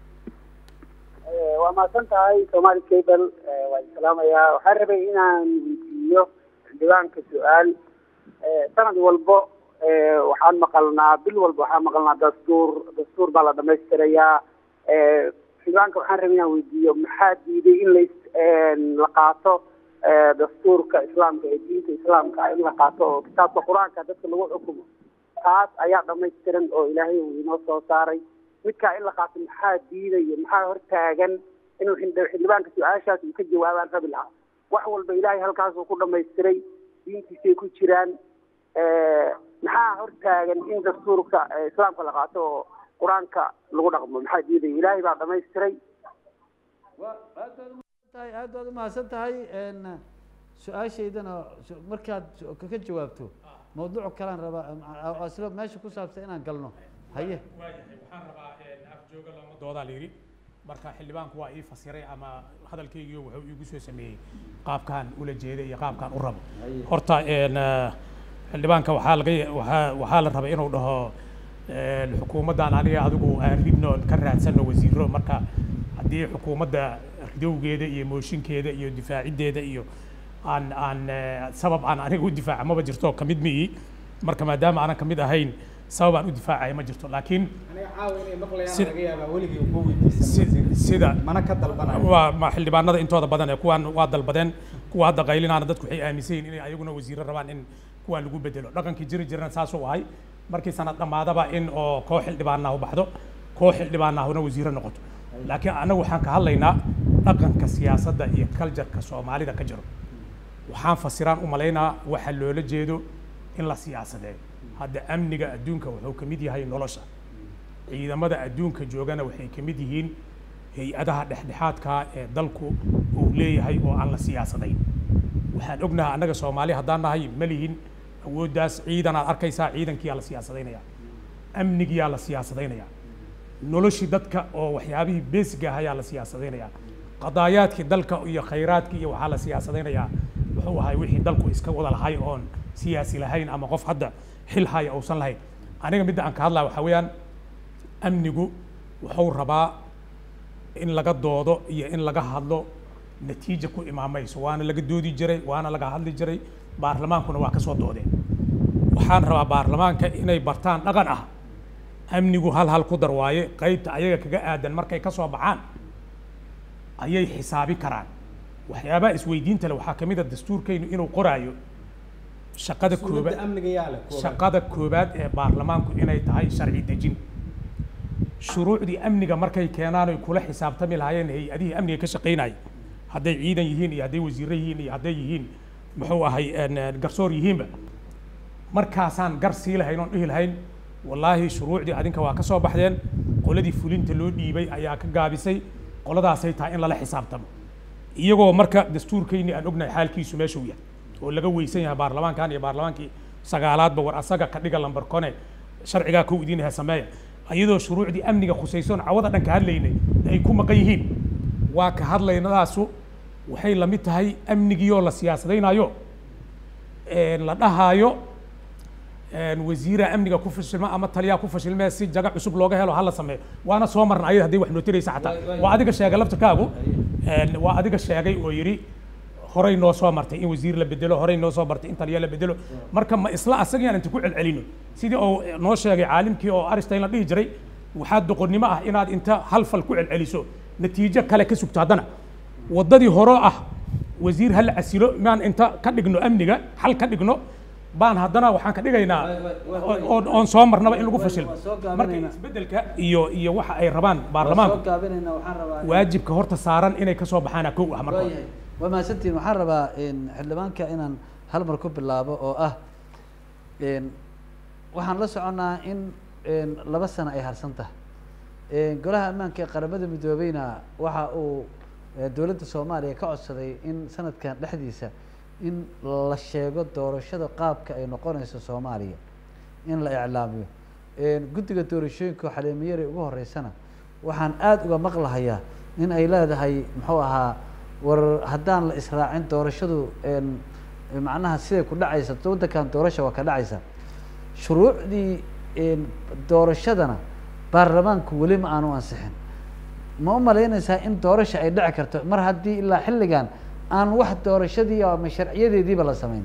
waa mahadsan tahay somaali cable waan salaamayaa waxaan rabay inaan weydiiyo diiwaanka su-aal sanad walbo waxaan maqalnaa bil walba waxaan maqalnaa dastuur dastuur baa la dhamaystirayaa diiwaanka waxaan rabay inaan weydiiyo maxaa diiday in la la qaato dastuurka islaamka ee diinta islaamka in la qaato oo kitaabka qur-aanka dadka lagu xukumo taas ayaa dhamaystiran oo ilaahay uu inoo soo saaray midkaa in la qaato maxaa diidaya maxaa hortaagan inuu xildhi- xildhibaanka su-aashaas uu ka jawaabaan rabi lahaa wax walba ilaahay halkaasuu ku dhamaystiray diintiisay ku jiraan maxaa hortaagan in dastuurka eh, islaamka la qaato oo qur-aanka lagu dhaqmo maxaa diidaya ilaahay baa dhamaystiray
waa aad baad umahadsan tahay aad baad umahadsan tahay n su-aashaydana su- markaad su- ka jawaabto mawduuc kalaan rabaa oo isla meesha ku saabsan inaan galno haye
waayahay waxaan rabaa afjooga looma doodaa la yidhi marka xildhibaanku waa ii fasiray ama hadalkaygiio wuxuu iigu soo sameeyey qaabkaan ula jeeday iyo qaabkaan u rabo horta n xildhibaanka waxaa laga waxaa waxaa la rabay inuu dhaho n xukuumaddan aniga adigu aan ridno oon ka raadsano wasiiro marka haddii xukuumadda ridowgeeda iyo mooshinkeeda iyo difaaciddeeda iyo aan aan eh, sabab aan aniga u difaaca maba jirto kamid miyi marka maadaama aanan kamid ahayn sabab aan u difaacaya ma jirto laakiin
aniga caawa inay maqlayaan
Sida-
laga yaabaa weligii ugu
si-
weydiisan
sida
mana ka dalbanayo
waa ma xildhibaanada intooda badan ee kuwaan waa dalbadeen kuwa hadda qaylinaana dadku waxay aaminsan yihiin inay ayaguna wasiiro rabaan in kuwaan lagu bedelo dhaqankii jiri jirana saasuu ahay markii sanad dhammaadaba in oo koox xildhibaanahu baxdo koox xildhibaanahuna wasiiro noqoto laakiin annagu waxaan ka hadlaynaa dhaqanka siyaasadda iyo kaljarka soomaalida ka jiro waxaan fasiraan u malaynaa waxa loola jeedo in la siyaasadeeyo hadda amniga adduunka wuxuu ka mid yahay nolosha ciidamada adduunka joogana waxay ka mid yihiin hay-adaha dhexdhexaadka ee dalku uu leeyahay oo aan la siyaasadayn waxaan ognahay annaga soomaali haddaan nahay ma lihin awooddaas ciidan aad arkaysaa ciidankiyaa la siyaasadaynayaa amnigiyaa la siyaasadaynayaa noloshii dadka oo waxyaabihii beesiga ah ayaa la siyaasadaynayaa qadaayaadkii dalka iyo khayraadkii iyo waxaa la siyaasadaynayaa wuxuu ahay wixii dalku iska wada lahay oon siyaasi lahayn ama qof hadda xil haya uusan lahayn aniga midda aan ka hadlaya waxaa weeyaan amnigu wuxuu rabaa in laga doodo iyo in laga hadlo natiija ku imaamayso waana laga doodi jiray waana laga hadli jiray baarlamaankuna waa ka soo doodeen waxaan rabaa baarlamaanka inay bartaan dhaqan ah amnigu hal hal ku dar waaye qaybta ayaga kaga aadan markay ka soo baxaan ayay xisaabi karaan waxyaabaha isweydiinta leh waxaa ka mid a dastuurkaynu inuu qoraayo shaqada koobaad shaqada koobaad ee baarlamaanku inay tahay sharci dejin shuruucdii amniga markay keenaan oy kula xisaabtami lahaayeen hay-adihii amniga ka shaqaynaya hadday ciidan yihiin iyo hadday wasiirro yihiin iyo hadday yihiin muxuu ahay garsoor yihiinba markaasaan gar sii lahayn oon dhihi lahayn wallaahi shuruucdii adinka waa ka soo baxdeen qoladii fulinta loo dhiibay ayaa ka gaabisay qoladaasay tahay in lala xisaabtamo iyagoo marka dastuurkayni aan ognahay xaalkiisu meeshuu yahay oo laga weysan yahay baarlamaankan iyo baarlamaankii sagaalaadba war asaga ka dhiga lambar kone sharcigaa kow idiin yahay sameeya iyadoo shuruucdii amniga khusaysoon cawada dhan ka hadlaynay ay ku maqan yihiin waa ka hadlaynadaasu waxay la mid tahay amnigiioo la siyaasadaynayo la dhahaayo wasiira amniga ku fashilma ama taliyaa ku fashilmee si jaga cusub looga helo hala sameeyo waana soo marna ayada hadday wax noo tiraysa xataa waa adiga sheegay laftirkaagu waa adiga sheegay oo yidhi horay noo soo martay in wasiir la bedelo horay noo soo martay in taliya la bedelo marka ma isla asagaan inta ku celcelino sidii oo noo sheegay caalimkii oo aristein la dhihi jiray waxaa doqonnimo ah inaad inta hal fal ku celceliso natiijo kale ka sugto haddana waddadii horoo ah wasiir ha la casilo maan inta ka dhigno amniga xal ka dhigno baan haddana waxaan ka dhigaynaa oon soo marnaba in lagu fashilmo marka isbeddelka iyo iyo waxa ay rabaan baarlamaanku waajibka horta saaran inay ka soo baxaana kow ah marka
waa mahadsantiin waxaan rabaa xildhibaanka inaan hal mar ku bilaabo oo ah waxaan la soconnaa in laba sano ay harsan tahay golaha ammaanka ee qaramada midoobeyna waxa uu dowladda soomaaliya ka codsaday in sanadkan dhexdiisa in la sheego doorashada qaabka ay noqonayso soomaaliya in la iclaamiyo guddiga doorashooyinka oo xaliimiyari ugu horeysana waxaan aada uga maqlahayaa in ay leedahay muxuu ahaa war haddaan la israacin doorashadu macnaha siday ku dhacaysa waddankan doorasha waa ka dhacaysa shuruucdii doorashadana baarlamaanku weli ma aanu ansixin ma u malaynaysaa in doorasha ay dhici karto mar haddii ilaa xilligan aan wax doorashadii ama sharciyadeediiba la samayn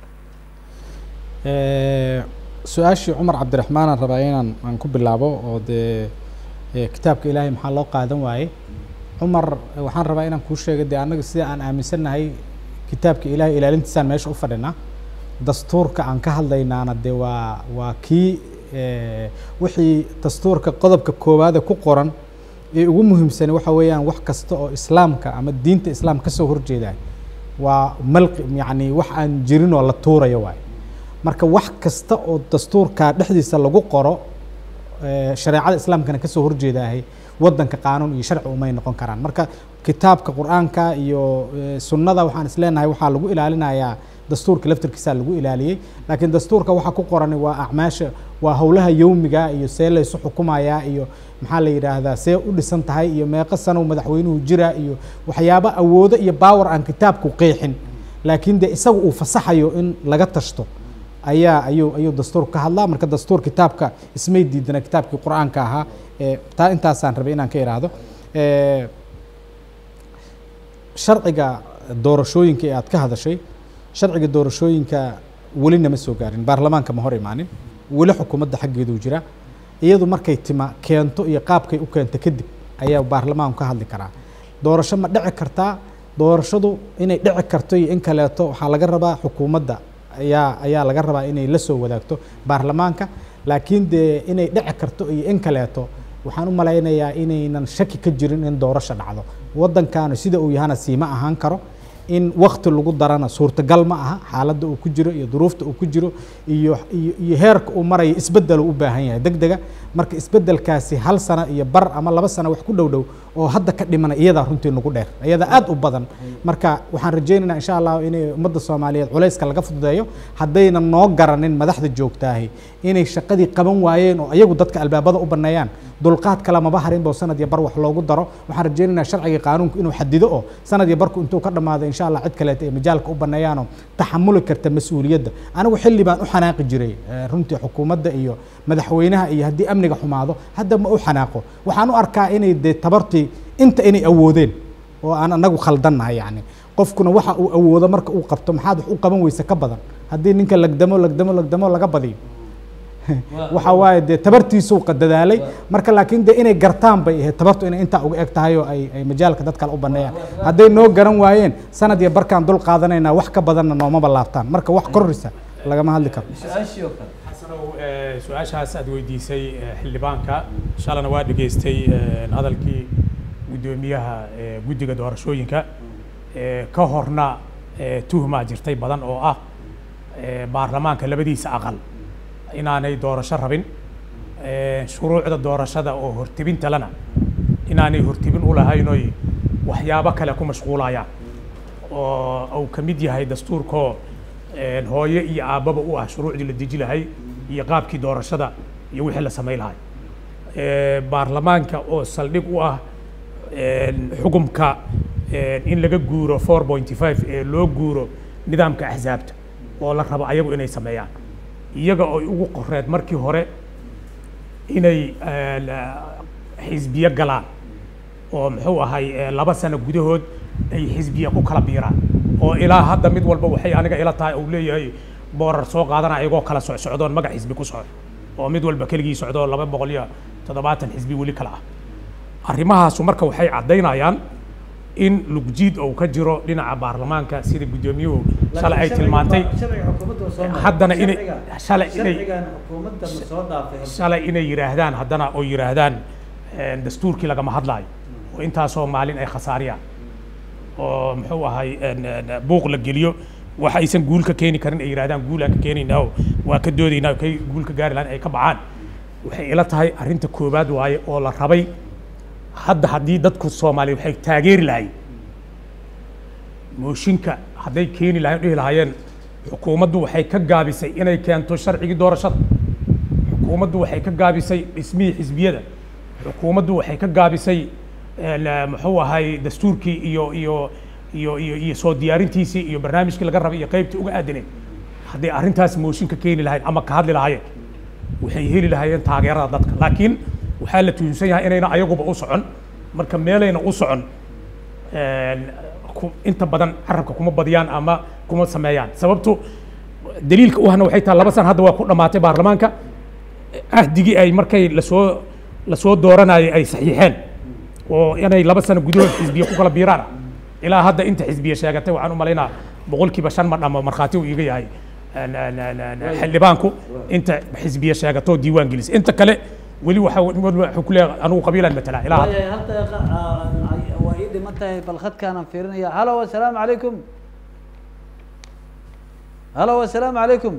su-aashii cumar cabdiraxmaanaan rabaa inaan aan ku bilaabo oo dee kitaabka ilaahay maxaa loo qaadan waaye cumar waxaan rabaa inaan kuu sheego dee annaga sida aan aaminsannahay kitaabka ilaahay ilaalintiisaan meesha u fadhinaa dastuurka aan ka hadlaynaana dee waa waa kii wixii dastuurka qodobka koowaade ku qoran ee ugu muhiimsani waxa weeyaan wax kasta oo islaamka ama diinta islaamka kasoo horjeedaay waa malqi yacni wax aan jirin oo la tuurayo waay marka wax kasta oo dastuurka dhexdiisa lagu qoro shareecada islaamkana kasoo horjeedaahay waddanka qaanuun iyo sharci umay noqon karaan marka kitaabka qur-aanka iyo sunnada waxaan isleenahay waxaa lagu ilaalinayaa dastuurka laftirkiisaa lagu ilaaliyey laakiin dastuurka waxaa ku qoran waa acmaasha waa howlaha yowmiga iyo see laysu xukumayaa iyo maxaa la yidhaahdaa see u dhisan tahay iyo meeqo sanow madaxweynuhu jira iyo waxyaabo awoodo iyo baawar aan kitaabku qeexin laakiin dee isaga uu fasaxayo in laga tashto ayaa ayuu ayuu dastuur ka hadlaa marka dastuur kitaabka ismay diidana kitaabkii qur-aanka ahaa taa intaasaan rabay inaan ka ihaahdo sharciga doorashooyinka ee aad ka hadashay sharciga doorashooyinka weli nama soo gaarin baarlamaanka ma hor imaanin weli xukuumadda xaggeeduu jira iyadu markay tima keento iyo qaabkay u keento kadib ayaa baarlamaanku ka hadli karaa doorasho ma dhici kartaa doorashadu inay dhici karto iyo in kaleeto waxaa laga rabaa xukuumadda ayaa ayaa laga rabaa inay la soo wadaagto baarlamaanka laakiin dee inay dhici karto iyo in kaleeto waxaan u malaynayaa inaynan shaki ka jirin in doorasho dhacdo waddankaanu sida uu yahana siima ahaan karo in wakti lagu darana suurtagal ma aha xaaladda uu ku jiro iyo duruufta uu ku jiro iyo iyo iyo heerka uu marayo isbeddelu u baahan yahay deg dega marka isbeddelkaasi hal sano iyo bar ama laba sano wax ku dhow dhow oo hadda ka dhimana iyadaa runtii nagu dheer iyadaa aad u badan marka waxaan rajaynaynaa insha allahu inay ummadda soomaaliyeed culayska laga fududeeyo haddaynan noo garanin madaxda joogtaahi inay shaqadii qaban waayeen oo ayagu dadka albaabada u baneeyaan dulqaad kale maba harin bo sanad iyo bar wax loogu daro waxaan rajaynaynaa sharciga qaanuunku inuu xadido oo sanad iyo barku intuu ka dhammaado insha allah cid kaleeta ay majaalka u baneeyaanoo taxamuli karta mas-uuliyadda anigu xilli baan u xanaaqi jiray runtii xukuumadda iyo madaxweynaha iyo haddii amniga xumaado hadda ma u xanaaqo waxaan u arkaa inay dee tabartii inta inay awoodeen oo aan anagu khaldannahay yani qofkuna waxa uu awoodo marka uu qabto maxaad wax u qaban weyse ka badan haddii ninka lagdamo lagdamo lagdamo laga badiyo waxa waaye dee tabartiisuu qadadaalay marka laakiin dee inay gartaan bay ahayd tabartu inay intaa uga eg tahay oo ay ay majaalka dad kale u baneeyaan hadday noo garan waayeen sanad iyo barkaan dul qaadanaynaa wax ka badanna noomaba laabtaan marka wax korrisa lagama hadli karo
su-aashii oo kale
xasanow eh, su-aashaas aad weydiisay eh, xildhibaanka shalana waa dhegaystay eh, hadalkii guddoomiyaha eh, guddiga doorashooyinka eh, ka horna eh, tuhmaa jirtay badan oo ah eh, baarlamaanka labadiisa aqal inaanay doorasho rabin eh, shuruucda doorashada oo hortebinta lana inaanay hortebin u lahayn oy waxyaabo kale ku mashquulayaan oo uu ka mid yahay dastuurkoo een, hooyo iyo aabbaba u ah shuruucdii la deji lahay iyo qaabkii doorashada iyo wixii la samayn lahay Eh, baarlamaanka oo saldhig u ah een, xukumka een, in laga guuro 4.5 ee loo guuro nidaamka axsaabta oo la rabo ayagu inay sameeyaan iyaga oo ugu qoreed markii hore inay eh, la- xisbiyo galaan oo muxuu ahay eh, laba sano gudahood ay xisbiya ku kala biiraan oo ilaa hadda mid walba waxay aniga ila tahay uu leeyahay boorar soo qaadana ayagoo kala socsocdoon magac xisbi ku socdo oo mid walba keligii socdo laba boqol iyo toddobaatan xisbi weli kala ah arrimahaasu marka waxay caddaynayaan in lugjiid uu ka jiro dhinaca baarlamaanka sida guddoomiyuhu shalay ay tilmaantay
sharciga xukuumadda waa soo maray.
haddana inay-
Sharcigan-
shalay inay-
sharcigan xukuumadda ma soo dhaafay
shalay inay yidhaahdaan haddana oo yidhaahdaan een, dastuurkii lagama hadlaayo oo intaasoo maalin ay khasaariyaan oo muxuu ahay een, een, buuq la geliyo wax aysan guul ka keeni karin ay yidhahdaan guul aan ka keenaynaa oo waa ka doodaynaa oo kay guul ka gaari lahayn ay ka baxaan waxay ila tahay arrinta koowaad waaye oo la rabay hadda haddii dadku soomaaliya waxay taageeri lahayn mooshinka hadday keeni lahayn dhihi lahaayeen xukuumaddu waxay ka gaabisay inay keento sharcigii doorashada xukuumaddu waxay ka gaabisay dhismihii xisbiyada xukuumaddu waxay ka gaabisay een, eh, muxuu ahay dastuurkii iyo iyo iyo iyo iyo soo diyaarintiisii iyo barnaamijkii laga rabay iyo qaybtii uga aadaneed hadday arrintaas mooshin ka keeni lahayn ama ka hadli lahaayeen waxay heli lahaayeen taageerada dadka laakiin waxaa la tuhunsan yahay inayna ayaguba u socon marka meelayna u socon een, ku- inta badan carabka kuma badiyaan ama kuma sameeyaan sababtu daliilka u hana waxay tahay laba san hadda waa ku dhammaatay baarlamaanka ahdigii ay markay lasoo lasoo dooranayay ay saxiixeen oo inay laba sano gudahood xisbiya ku kala biiraan ilaa hadda inta xisbiya sheegatay waxaan u malaynaa boqolkiiba shan ma dhamo markhaati uu iiga yahay een, een, een, een, xildhibaanku inta xisbiya sheegatoo diiwaan gelisay inta kale weli waxa wuxuu ku leeyahay anugu qabiilaan matalaa ilaa hadda
waayahay hal daqiiqa ah, ay- waa ii dhiman tahay bal khadkaanaan fiirinaya halo assalaamu calaykum halo assalaamu calaykum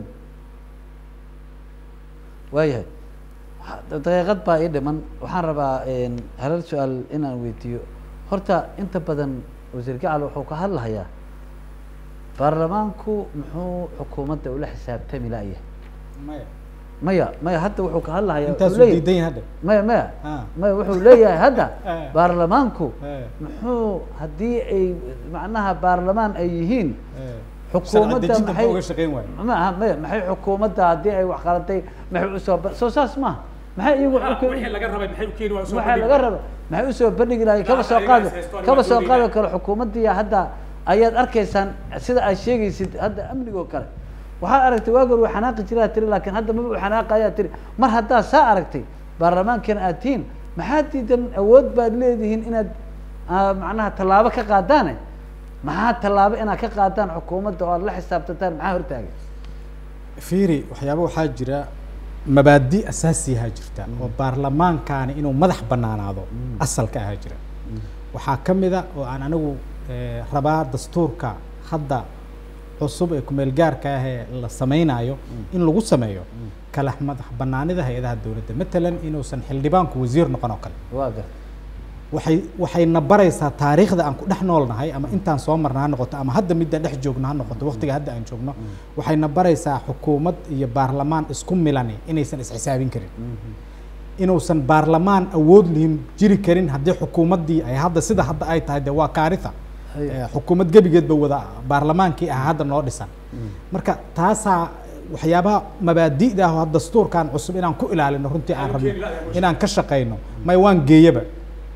waayahay Ha- daqiiqad baa ii dhiman waxaan rabaa een, halal su-aal inaan weydiiyo horta inta badan wasiir gacal wuxuu ka hadlahayaa baarlamaanku muxuu xukuumadda ula xisaabtami la'yahay maya maya hadda wuxuu ka hadlahayaa wuxuu
intaasuu
leeyahay-
diidan yahay hadda
maya maya
Ah.
maya wuxuu leeyahay hadda
Eh.
baarlamaanku
Eh.
muxuu haddii ay macnaha baarlamaan ay yihiin
Eh.
xukuumadda
dejinta
maxay
muxuu uga shaqayn waayo?
maaha maya maxay xukuumadda haddii ay wax qalatay maxay usoo ba- soo saas maaha maxay iyagu xukun-
wixii laga rabay maxay u keeni waa soo
waxaa laga raba maxay usoo bandhigi lahay kaba soo
ayaga
qaadi
is haystoon
kaba
waa
soo qaadi
doonayaan.
karo xukuumaddii hadda ayaad arkaysaan sida aad sheegaysid hadda amnigoo kale waxaad aragtay waagoor waa xanaaqi jiraa tiri laakiin hadda maba u xanaaqayaa tiri mar haddaa saa aragtay baarlamaankana aad tihiin maxaad diidan awood baad leedihiin inaad ah, macnaha tallaabo ka qaadaane maxaa tallaabo inaad ka qaadaan xukuumadda oo aad la xisaabtantaan maxaa hortaagan
fiiri waxyaaba waxaa jira mabaadi asaasiyaha jirta oo baarlamaankaani inuu madax banaanaado asalka ahaa jira waxaa ka mida oo aan anigu eh, rabaa dastuurka hadda cusub ee kumeel gaarka ah ee la sameynayo in lagu sameeyo kala madax banaanida hay-adaha dowladda matalan inuusan xildhibaanku wasiir noqon oo kale
waa gar
waxay waxayna baraysaa taariikhda aan ku dhex noolnahay ama intaan soo marna ha noqoto ama hadda midda dhex joogno ha noqoto waqtiga hadda aan joogno waxayna baraysaa xukuumad iyo baarlamaan isku milani inaysan isxisaabin karin inuusan baarlamaan awood lihin jiri karin haddii xukuumaddii ay hadda sida hadda ay tahay dee waa kaaritha
Hay.
Eh, xukuumad gebigeedba wada baarlamaankii ah hadda noo dhisan marka taasaa waxyaabaha mabaadi'da ah dastuurkan cusub inaan ku ilaalino runtii aan rabno inaan ka shaqayno may waan geeyaba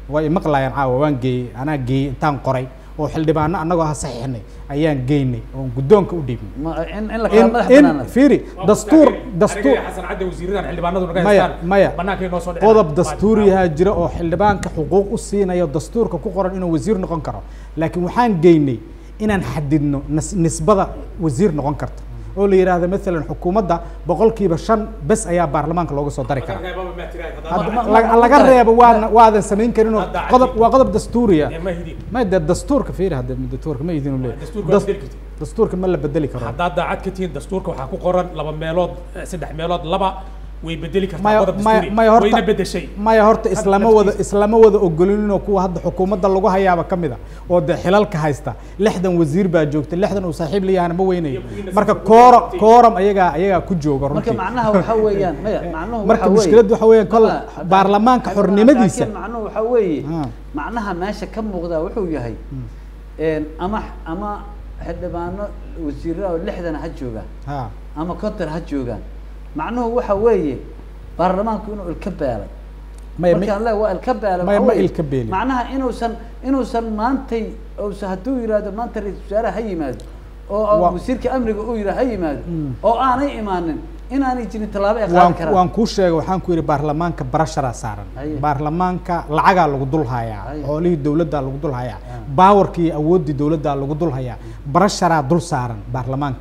waa imaqlayaan caawa waan geeyey anaa geeyey intaan qoray oo xildhibaano annagoo ha saxiixnay ayaan geynay oon guddoonka u dhiibnay
ma in in la kala
in
madax
in
banaanaado
fiiri dastuur dastuur
xasan cadde wasiiradan xildhibaanadu naga
maya
haystaan
maya
banaanka inoo soo dhicin
qodob dastuuriyaha jira oo xildhibaanka xuquuq u siinayo dastuurka ku qoran inuu wasiir noqon karo laakiin waxaan geynay inaan xadidno nis- nisbada wasiir noqon karta oo la yidhaahdo maalan xukuumadda boqolkiiba shan bes ayaa baarlamaanka looga soo dari karaa Hadda
ma-
laga-
ma-
laga
ma-
reebo waana waadan samayn karin oo
Hadda
qodob
cadid.
waa qodob dastuuriya
ma hidin
ma de dastuurka fiiri hadda dastuurka ma idin leeyahay
dastuurka
Das-
waa bedeli kartid.
dastuurka ma la bedeli karo
haddaad daacad ka tihiin dastuurka waxaa ku qoran laba meelood eh, saddex meelood laba way bedeli kartaa
maya
qodob
maya
dastuuri
maya horta
wayna bedeshay
maya horta
Hadda
islama wada
naftiisa.
islama wada ogolinoo kuwa hadda xukuumadda lagu hayaaba ka mid a oo dee xilalka haysta lixdan wasiir baa joogta lixdan uu saaxiib leeyahana ma weynayo
Iyo kuwiina
marka
safka
kooro
ku
kooram ayagaa ayagaa ku jooga
marka
runtii
macnaha waxa weeyaan maya macnuhu
marka
waxa weeye-
mushkiladdu waxa weeyaan kol
Maya, haddaan-
baarlamaanka
haddaan-
xornimadiisa
laakiin macnuhu waxa weeye
Ha.
macnaha meesha ka muuqda wuxuu yahay een, ama ama xildhibaano wasiirada oo lixdan ha joogaan
ha
ama konton ha joogaan macnuhu waxa weeye baarlamaanku inuu ilka beelay
maya
markaan leeyahay waa ilka beelay
maya
waxa
ma
weeye,
ilka beelin.
macnaha inuusan inuusan maantay uusan hadduu yidhaahdo maanta ra-iisul wasaare ha yimaado oo oo
Wa-
wasiirka amniga uu yidhaha ha yimaado
Mm.
oo aanay imaanin inaanay jirin tallaabo ay qaadi
waan
karaan
waan kuu sheegay waxaan ku yidhi baarlamaanka barasharaa saaran
Haye.
baarlamaanka lacagaa lagu dul hayaa
Haye.
xoolihii dowladdaa lagu dul hayaa baawarkii iyo awooddii dowladdaa lagu dul hayaa barasharaa dul saaran baarlamaanka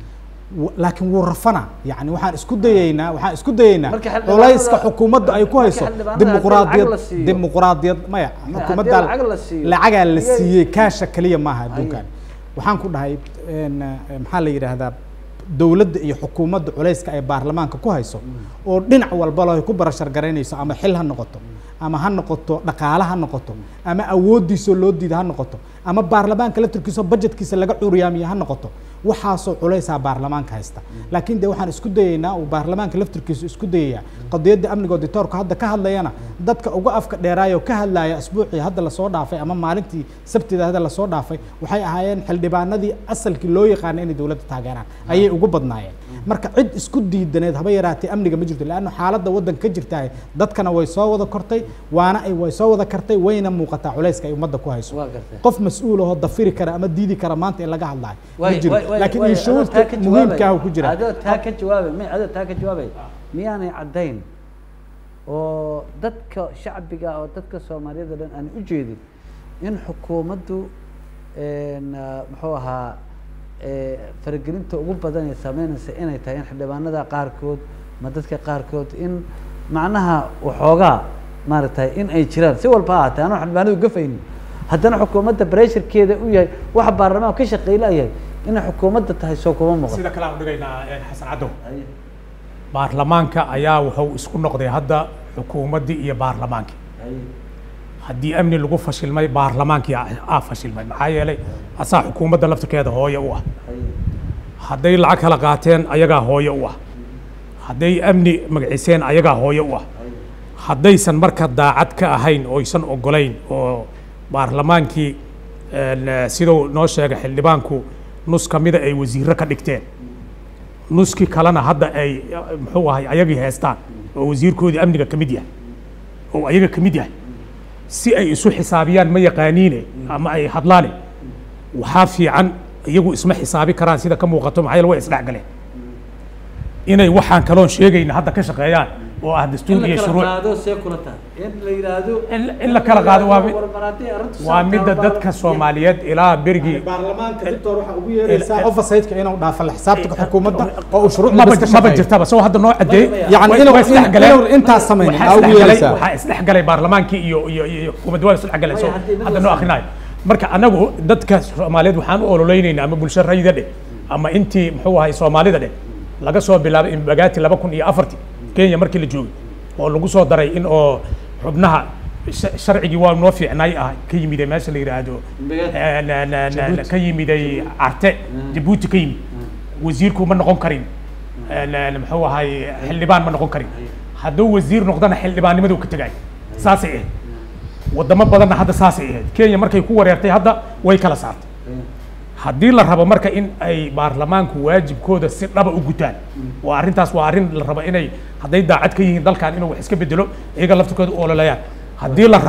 W- laakiin wuu rafanaa yani waxaan isku dayaynaa waxaan isku dayaynaa
Marka xildhibaanada-
culayska xukuumadda ay ku
marka
hayso
xildhibaanada
dimuquraadiyad
haddii lacag la siiyo-
dimuquraadiyad maya
haddii
xukuumadda
lacag la siiyo-
lacagaa la
iyay-
siiyey kaasha keliya maaha adduunkan waxaan ku dhahay een, eh, maxaa la yidhaahdaa dowladda iyo xukuumadda culayska ay baarlamaanka ku hayso oo dhinac walba loo ku barashar garaynayso ama xil ha noqoto ama ha noqoto dhaqaale ha noqoto ama awooddiisoo loo diida ha noqoto ama baarlamaanka laftirkiisa budgetkiisa laga curyaamiyo ha noqoto waxaasoo culaysaa baarlamaanka haysta laakiin de waxaan isku dayaynaa uu baarlamaanka laftirkiisu isku dayayaa qadiyadda amniga auditoorka hadda ka hadlayana dadka uga afka dheeraayoo ka hadlaaya asbuucii hadda lasoo dhaafay ama maalintii sabtida hadda lasoo dhaafay waxay ahaayeen xildhibaanadii asalkii loo yaqaana inay dowladda taageeraan ayay ugu badnaayeen marka cid isku diidaneed haba yaraatee amniga ma jirto leanna xaaladda waddanka ka jirtahay dadkana way soo wada kortay waana ay way soo wada kartay wayna muuqataa culayska ay ummadda ku hayso
waa gartay
qof mas-uul ahoo dafiri kara ama diidi kara maanta in laga hadlaayo ma
Way-
jiro
way- way-
laakiin
way-
inshuurta
adoo taa ka
muhiimka ah
jawaabay-
ku jira
adoo taa ka jawaabay may adoo taa ka jawaabay miyaanay caddayn oo dadka shacbiga oo dadka soomaaliyada o dhan aan u jeedin in xukuumaddu een, ah, muxuu ahaa eh, faragelinta ugu badan ee sameynaysa inay tahay in xildhibaanada qaarkood ma dadka qaarkood in macnaha waxoogaa maaragtay in ay jiraan si walba ha ahaatee anoo xildhibaanadu gafaynin haddana xukuumadda bareesharkeeda u yahay waxa baarlamaanka ka shaqeylayahay inay xukuumadda tahay soo kuma muuqato
sida kale aan udhigaynaa eh, xasan caddow baarlamaanka ayaa wuxuu isku noqday hadda xukuumaddii iyo baarlamaankii haddii amni lagu fashilmay baarlamaankii aa aa fashilmay maxaa yeelay asaa xukuumadda laftirkeeda hooye u ah hadday lacag kala qaateen ayagaa hooye u ah hadday amni magaciseen ayagaa hooye u ah haddaysan marka daacad ka ahayn oysan ogolayn oo baarlamaankii een, eh, siduu noo sheegay xildhibaanku nus ka mida ay wasiirro ka dhigteen nuskii kalena hadda ay eh, muxuu ahay ayagii heestaan oo wasiirkoodii amniga ka mid yahay oo ayaga ka mid yahay si ay isu xisaabiyaan ma yaqaaniine ama ay hadlaane waxaa fiican iyagu isma xisaabi karaan sida ka muuqato maxaa yeele way isdhexgaleen inay waxaan kaloon sheegayna hadda ka shaqeeyaan oo ah dastuur iyo shuruuc
qaado see kula tahay in la yidhaahdo
In- in la kala qaado waa mid-
warmaraatay arrintu
waa
saa
midda
tahay,
dadka
baarlamaanka-
soomaaliyeed ilaa berigii
baarlamaanka doctor waxaa ugu yeeraysaa oversightka inuu dhaafo la xisaabtanka xukuumadda oo uu shuruucda
maba
bas ka
maba
shaqeeyo
jirtaba soo hadda noo cadeey
yani
way-
inuu
way isdhexgaleen.
inuu intaas samaynin
waxaa
aa ugu
isdhexgalay
yeeraysaa
waxaa isdhexgalay baarlamaankii iyo iyo iyo xukuumadda waa isdhexgalay so
Way haddii mid
hadda
la
noo
sameeyo.
akhrinayo marka anagu dadka soomaaliyeed waxaan u ololeynaynaa ama bulsho rayida dheh ama intii muxuu ahay soomaalida dheh laga soo bilaabay imbagaati laba kun iyo afartii kenya markii la joogay oo lagu soo daray in oo xubnaha sha- sharcigii waa noo fiicnay ah ka yimiday meesha la yidhaahdo
Imbagaati.
eh, na- na- na- ka yimiday carte jabuuti ka yimid wasiirku ma noqon karin eh, na- na- muxuu ahay xildhibaan ma noqon karin hadduu wasiir noqdana xildhibaannimaduu ka tegay saasay ahayd wadamo badanna hadda saasay ahayd kenya markay ku wareertay hadda way kala saartay haddii la rabo marka in ay baarlamaanku waajibkooda si dhaba u gutaan waa arrintaas waa arrin la rabo inay hadday daacad ka yihiin dalkan inuu wax iska bedelo iyaga laftirkooda u ololayaan haddii la rabo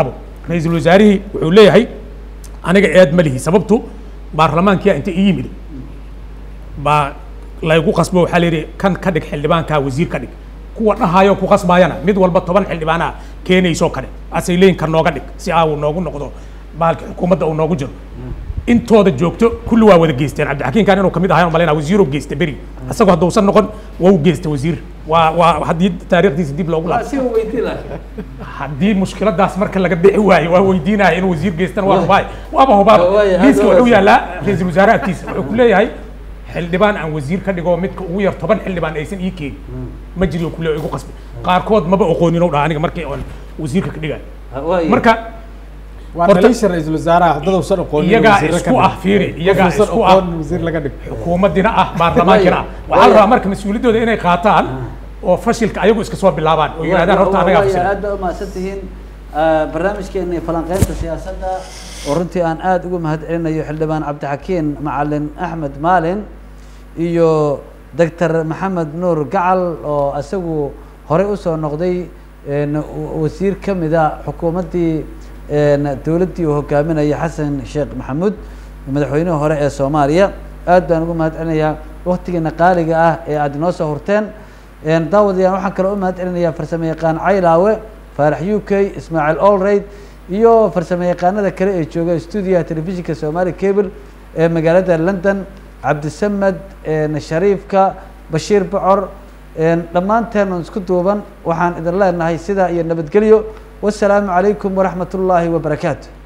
ra-iisul wasaarihii wuxuu leeyahay aniga eed ma lihi sababtu baarlamaankia inta ii yimid baa laygu qasbo waxaa la yidhi kan ka dhig xildhibaankaa wasiir ka dhig kuwa dhahayo ku qasbaayana mid walba toban xildhibaanaa keenaysoo kale asay leeyin kan nooga dhig si aa uu noogu noqdo baalki xukuumadda uu noogu jiro intooda joogto kulli waa wada geysteen cabdixakiimkan inuu kamid ahay malayna wasiiruu geysta beri isagoo hadduusan noqon waa u geysta wasiir waa waa haddii taariikhdiisa dib loogu laabo
si weydii laakiin
haddii mushkiladaas marka laga bixi waayo waa weydiinaya inuu wasiir geystana waa hubaay waaba hubaaba
Waaya,
liiska
hadda
wuxuu
waa-
yaallaa ra-iisul wasaare agtiisa wuxuu ku leeyahay xildhibaan aan wasiir ka dhigo midka ugu yar toban xildhibaan aysan ii keenin ma jiri ku leeyahay igu qasbi qaarkood maba oqoonin oo dhaa aniga markii oon wasiirka ka dhigayo
waaya
marka
waa
Horta-
dhaliisha ra-iisul wasaaraha dad uusan aqoonin
iyagaa
wasiirro ka
isku
dhig.
ah fiiri
Qof
iyagaa
uusan
isku ah
aqoonin wasiir laga dhig
xukuumaddina ah baarlamaankina ah waxaa la
Waaya.
rabaa marka mas-uuliyaddooda inay qaataan oo fashilka ayagu iska soo bilaabaan oo yidhahdaan horta anagaa
waaya
fashil
aad baa umahadsan tihiin barnaamijkeena falanqeynta siyaasadda oo runtii aan aada ugu mahad celinayo xildhibaan cabdixakiin macalin axmed maalin iyo doctor maxamed nuur gacal oo isagu horey usoo noqday een, wa- wasiir ka mida xukuumaddii een, dowladdii uu hogaaminaya xasan sheekh maxamuud madaxweynihii hore ee soomaaliya aad baan ugu mahad celinayaa waktigiina qaaliga ah ee aad inoo soo hurteen een, daawadayaal waxaan kaloo u mahad celinayaa farsamo yaqaan caylaawe faarax u k ismaaciil olrayd iyo farsamo yaqaanada kale ee jooga stuudiyaha telefishinka somali cable ee magaalada london cabdisamed een, shariifka bashiir bocor een, dhammaanteen oon isku duuban waxaan idin leenahay sidaa iyo nabadgelyo wasalaamu calaykum waraxmat ullaahi wabarakaatu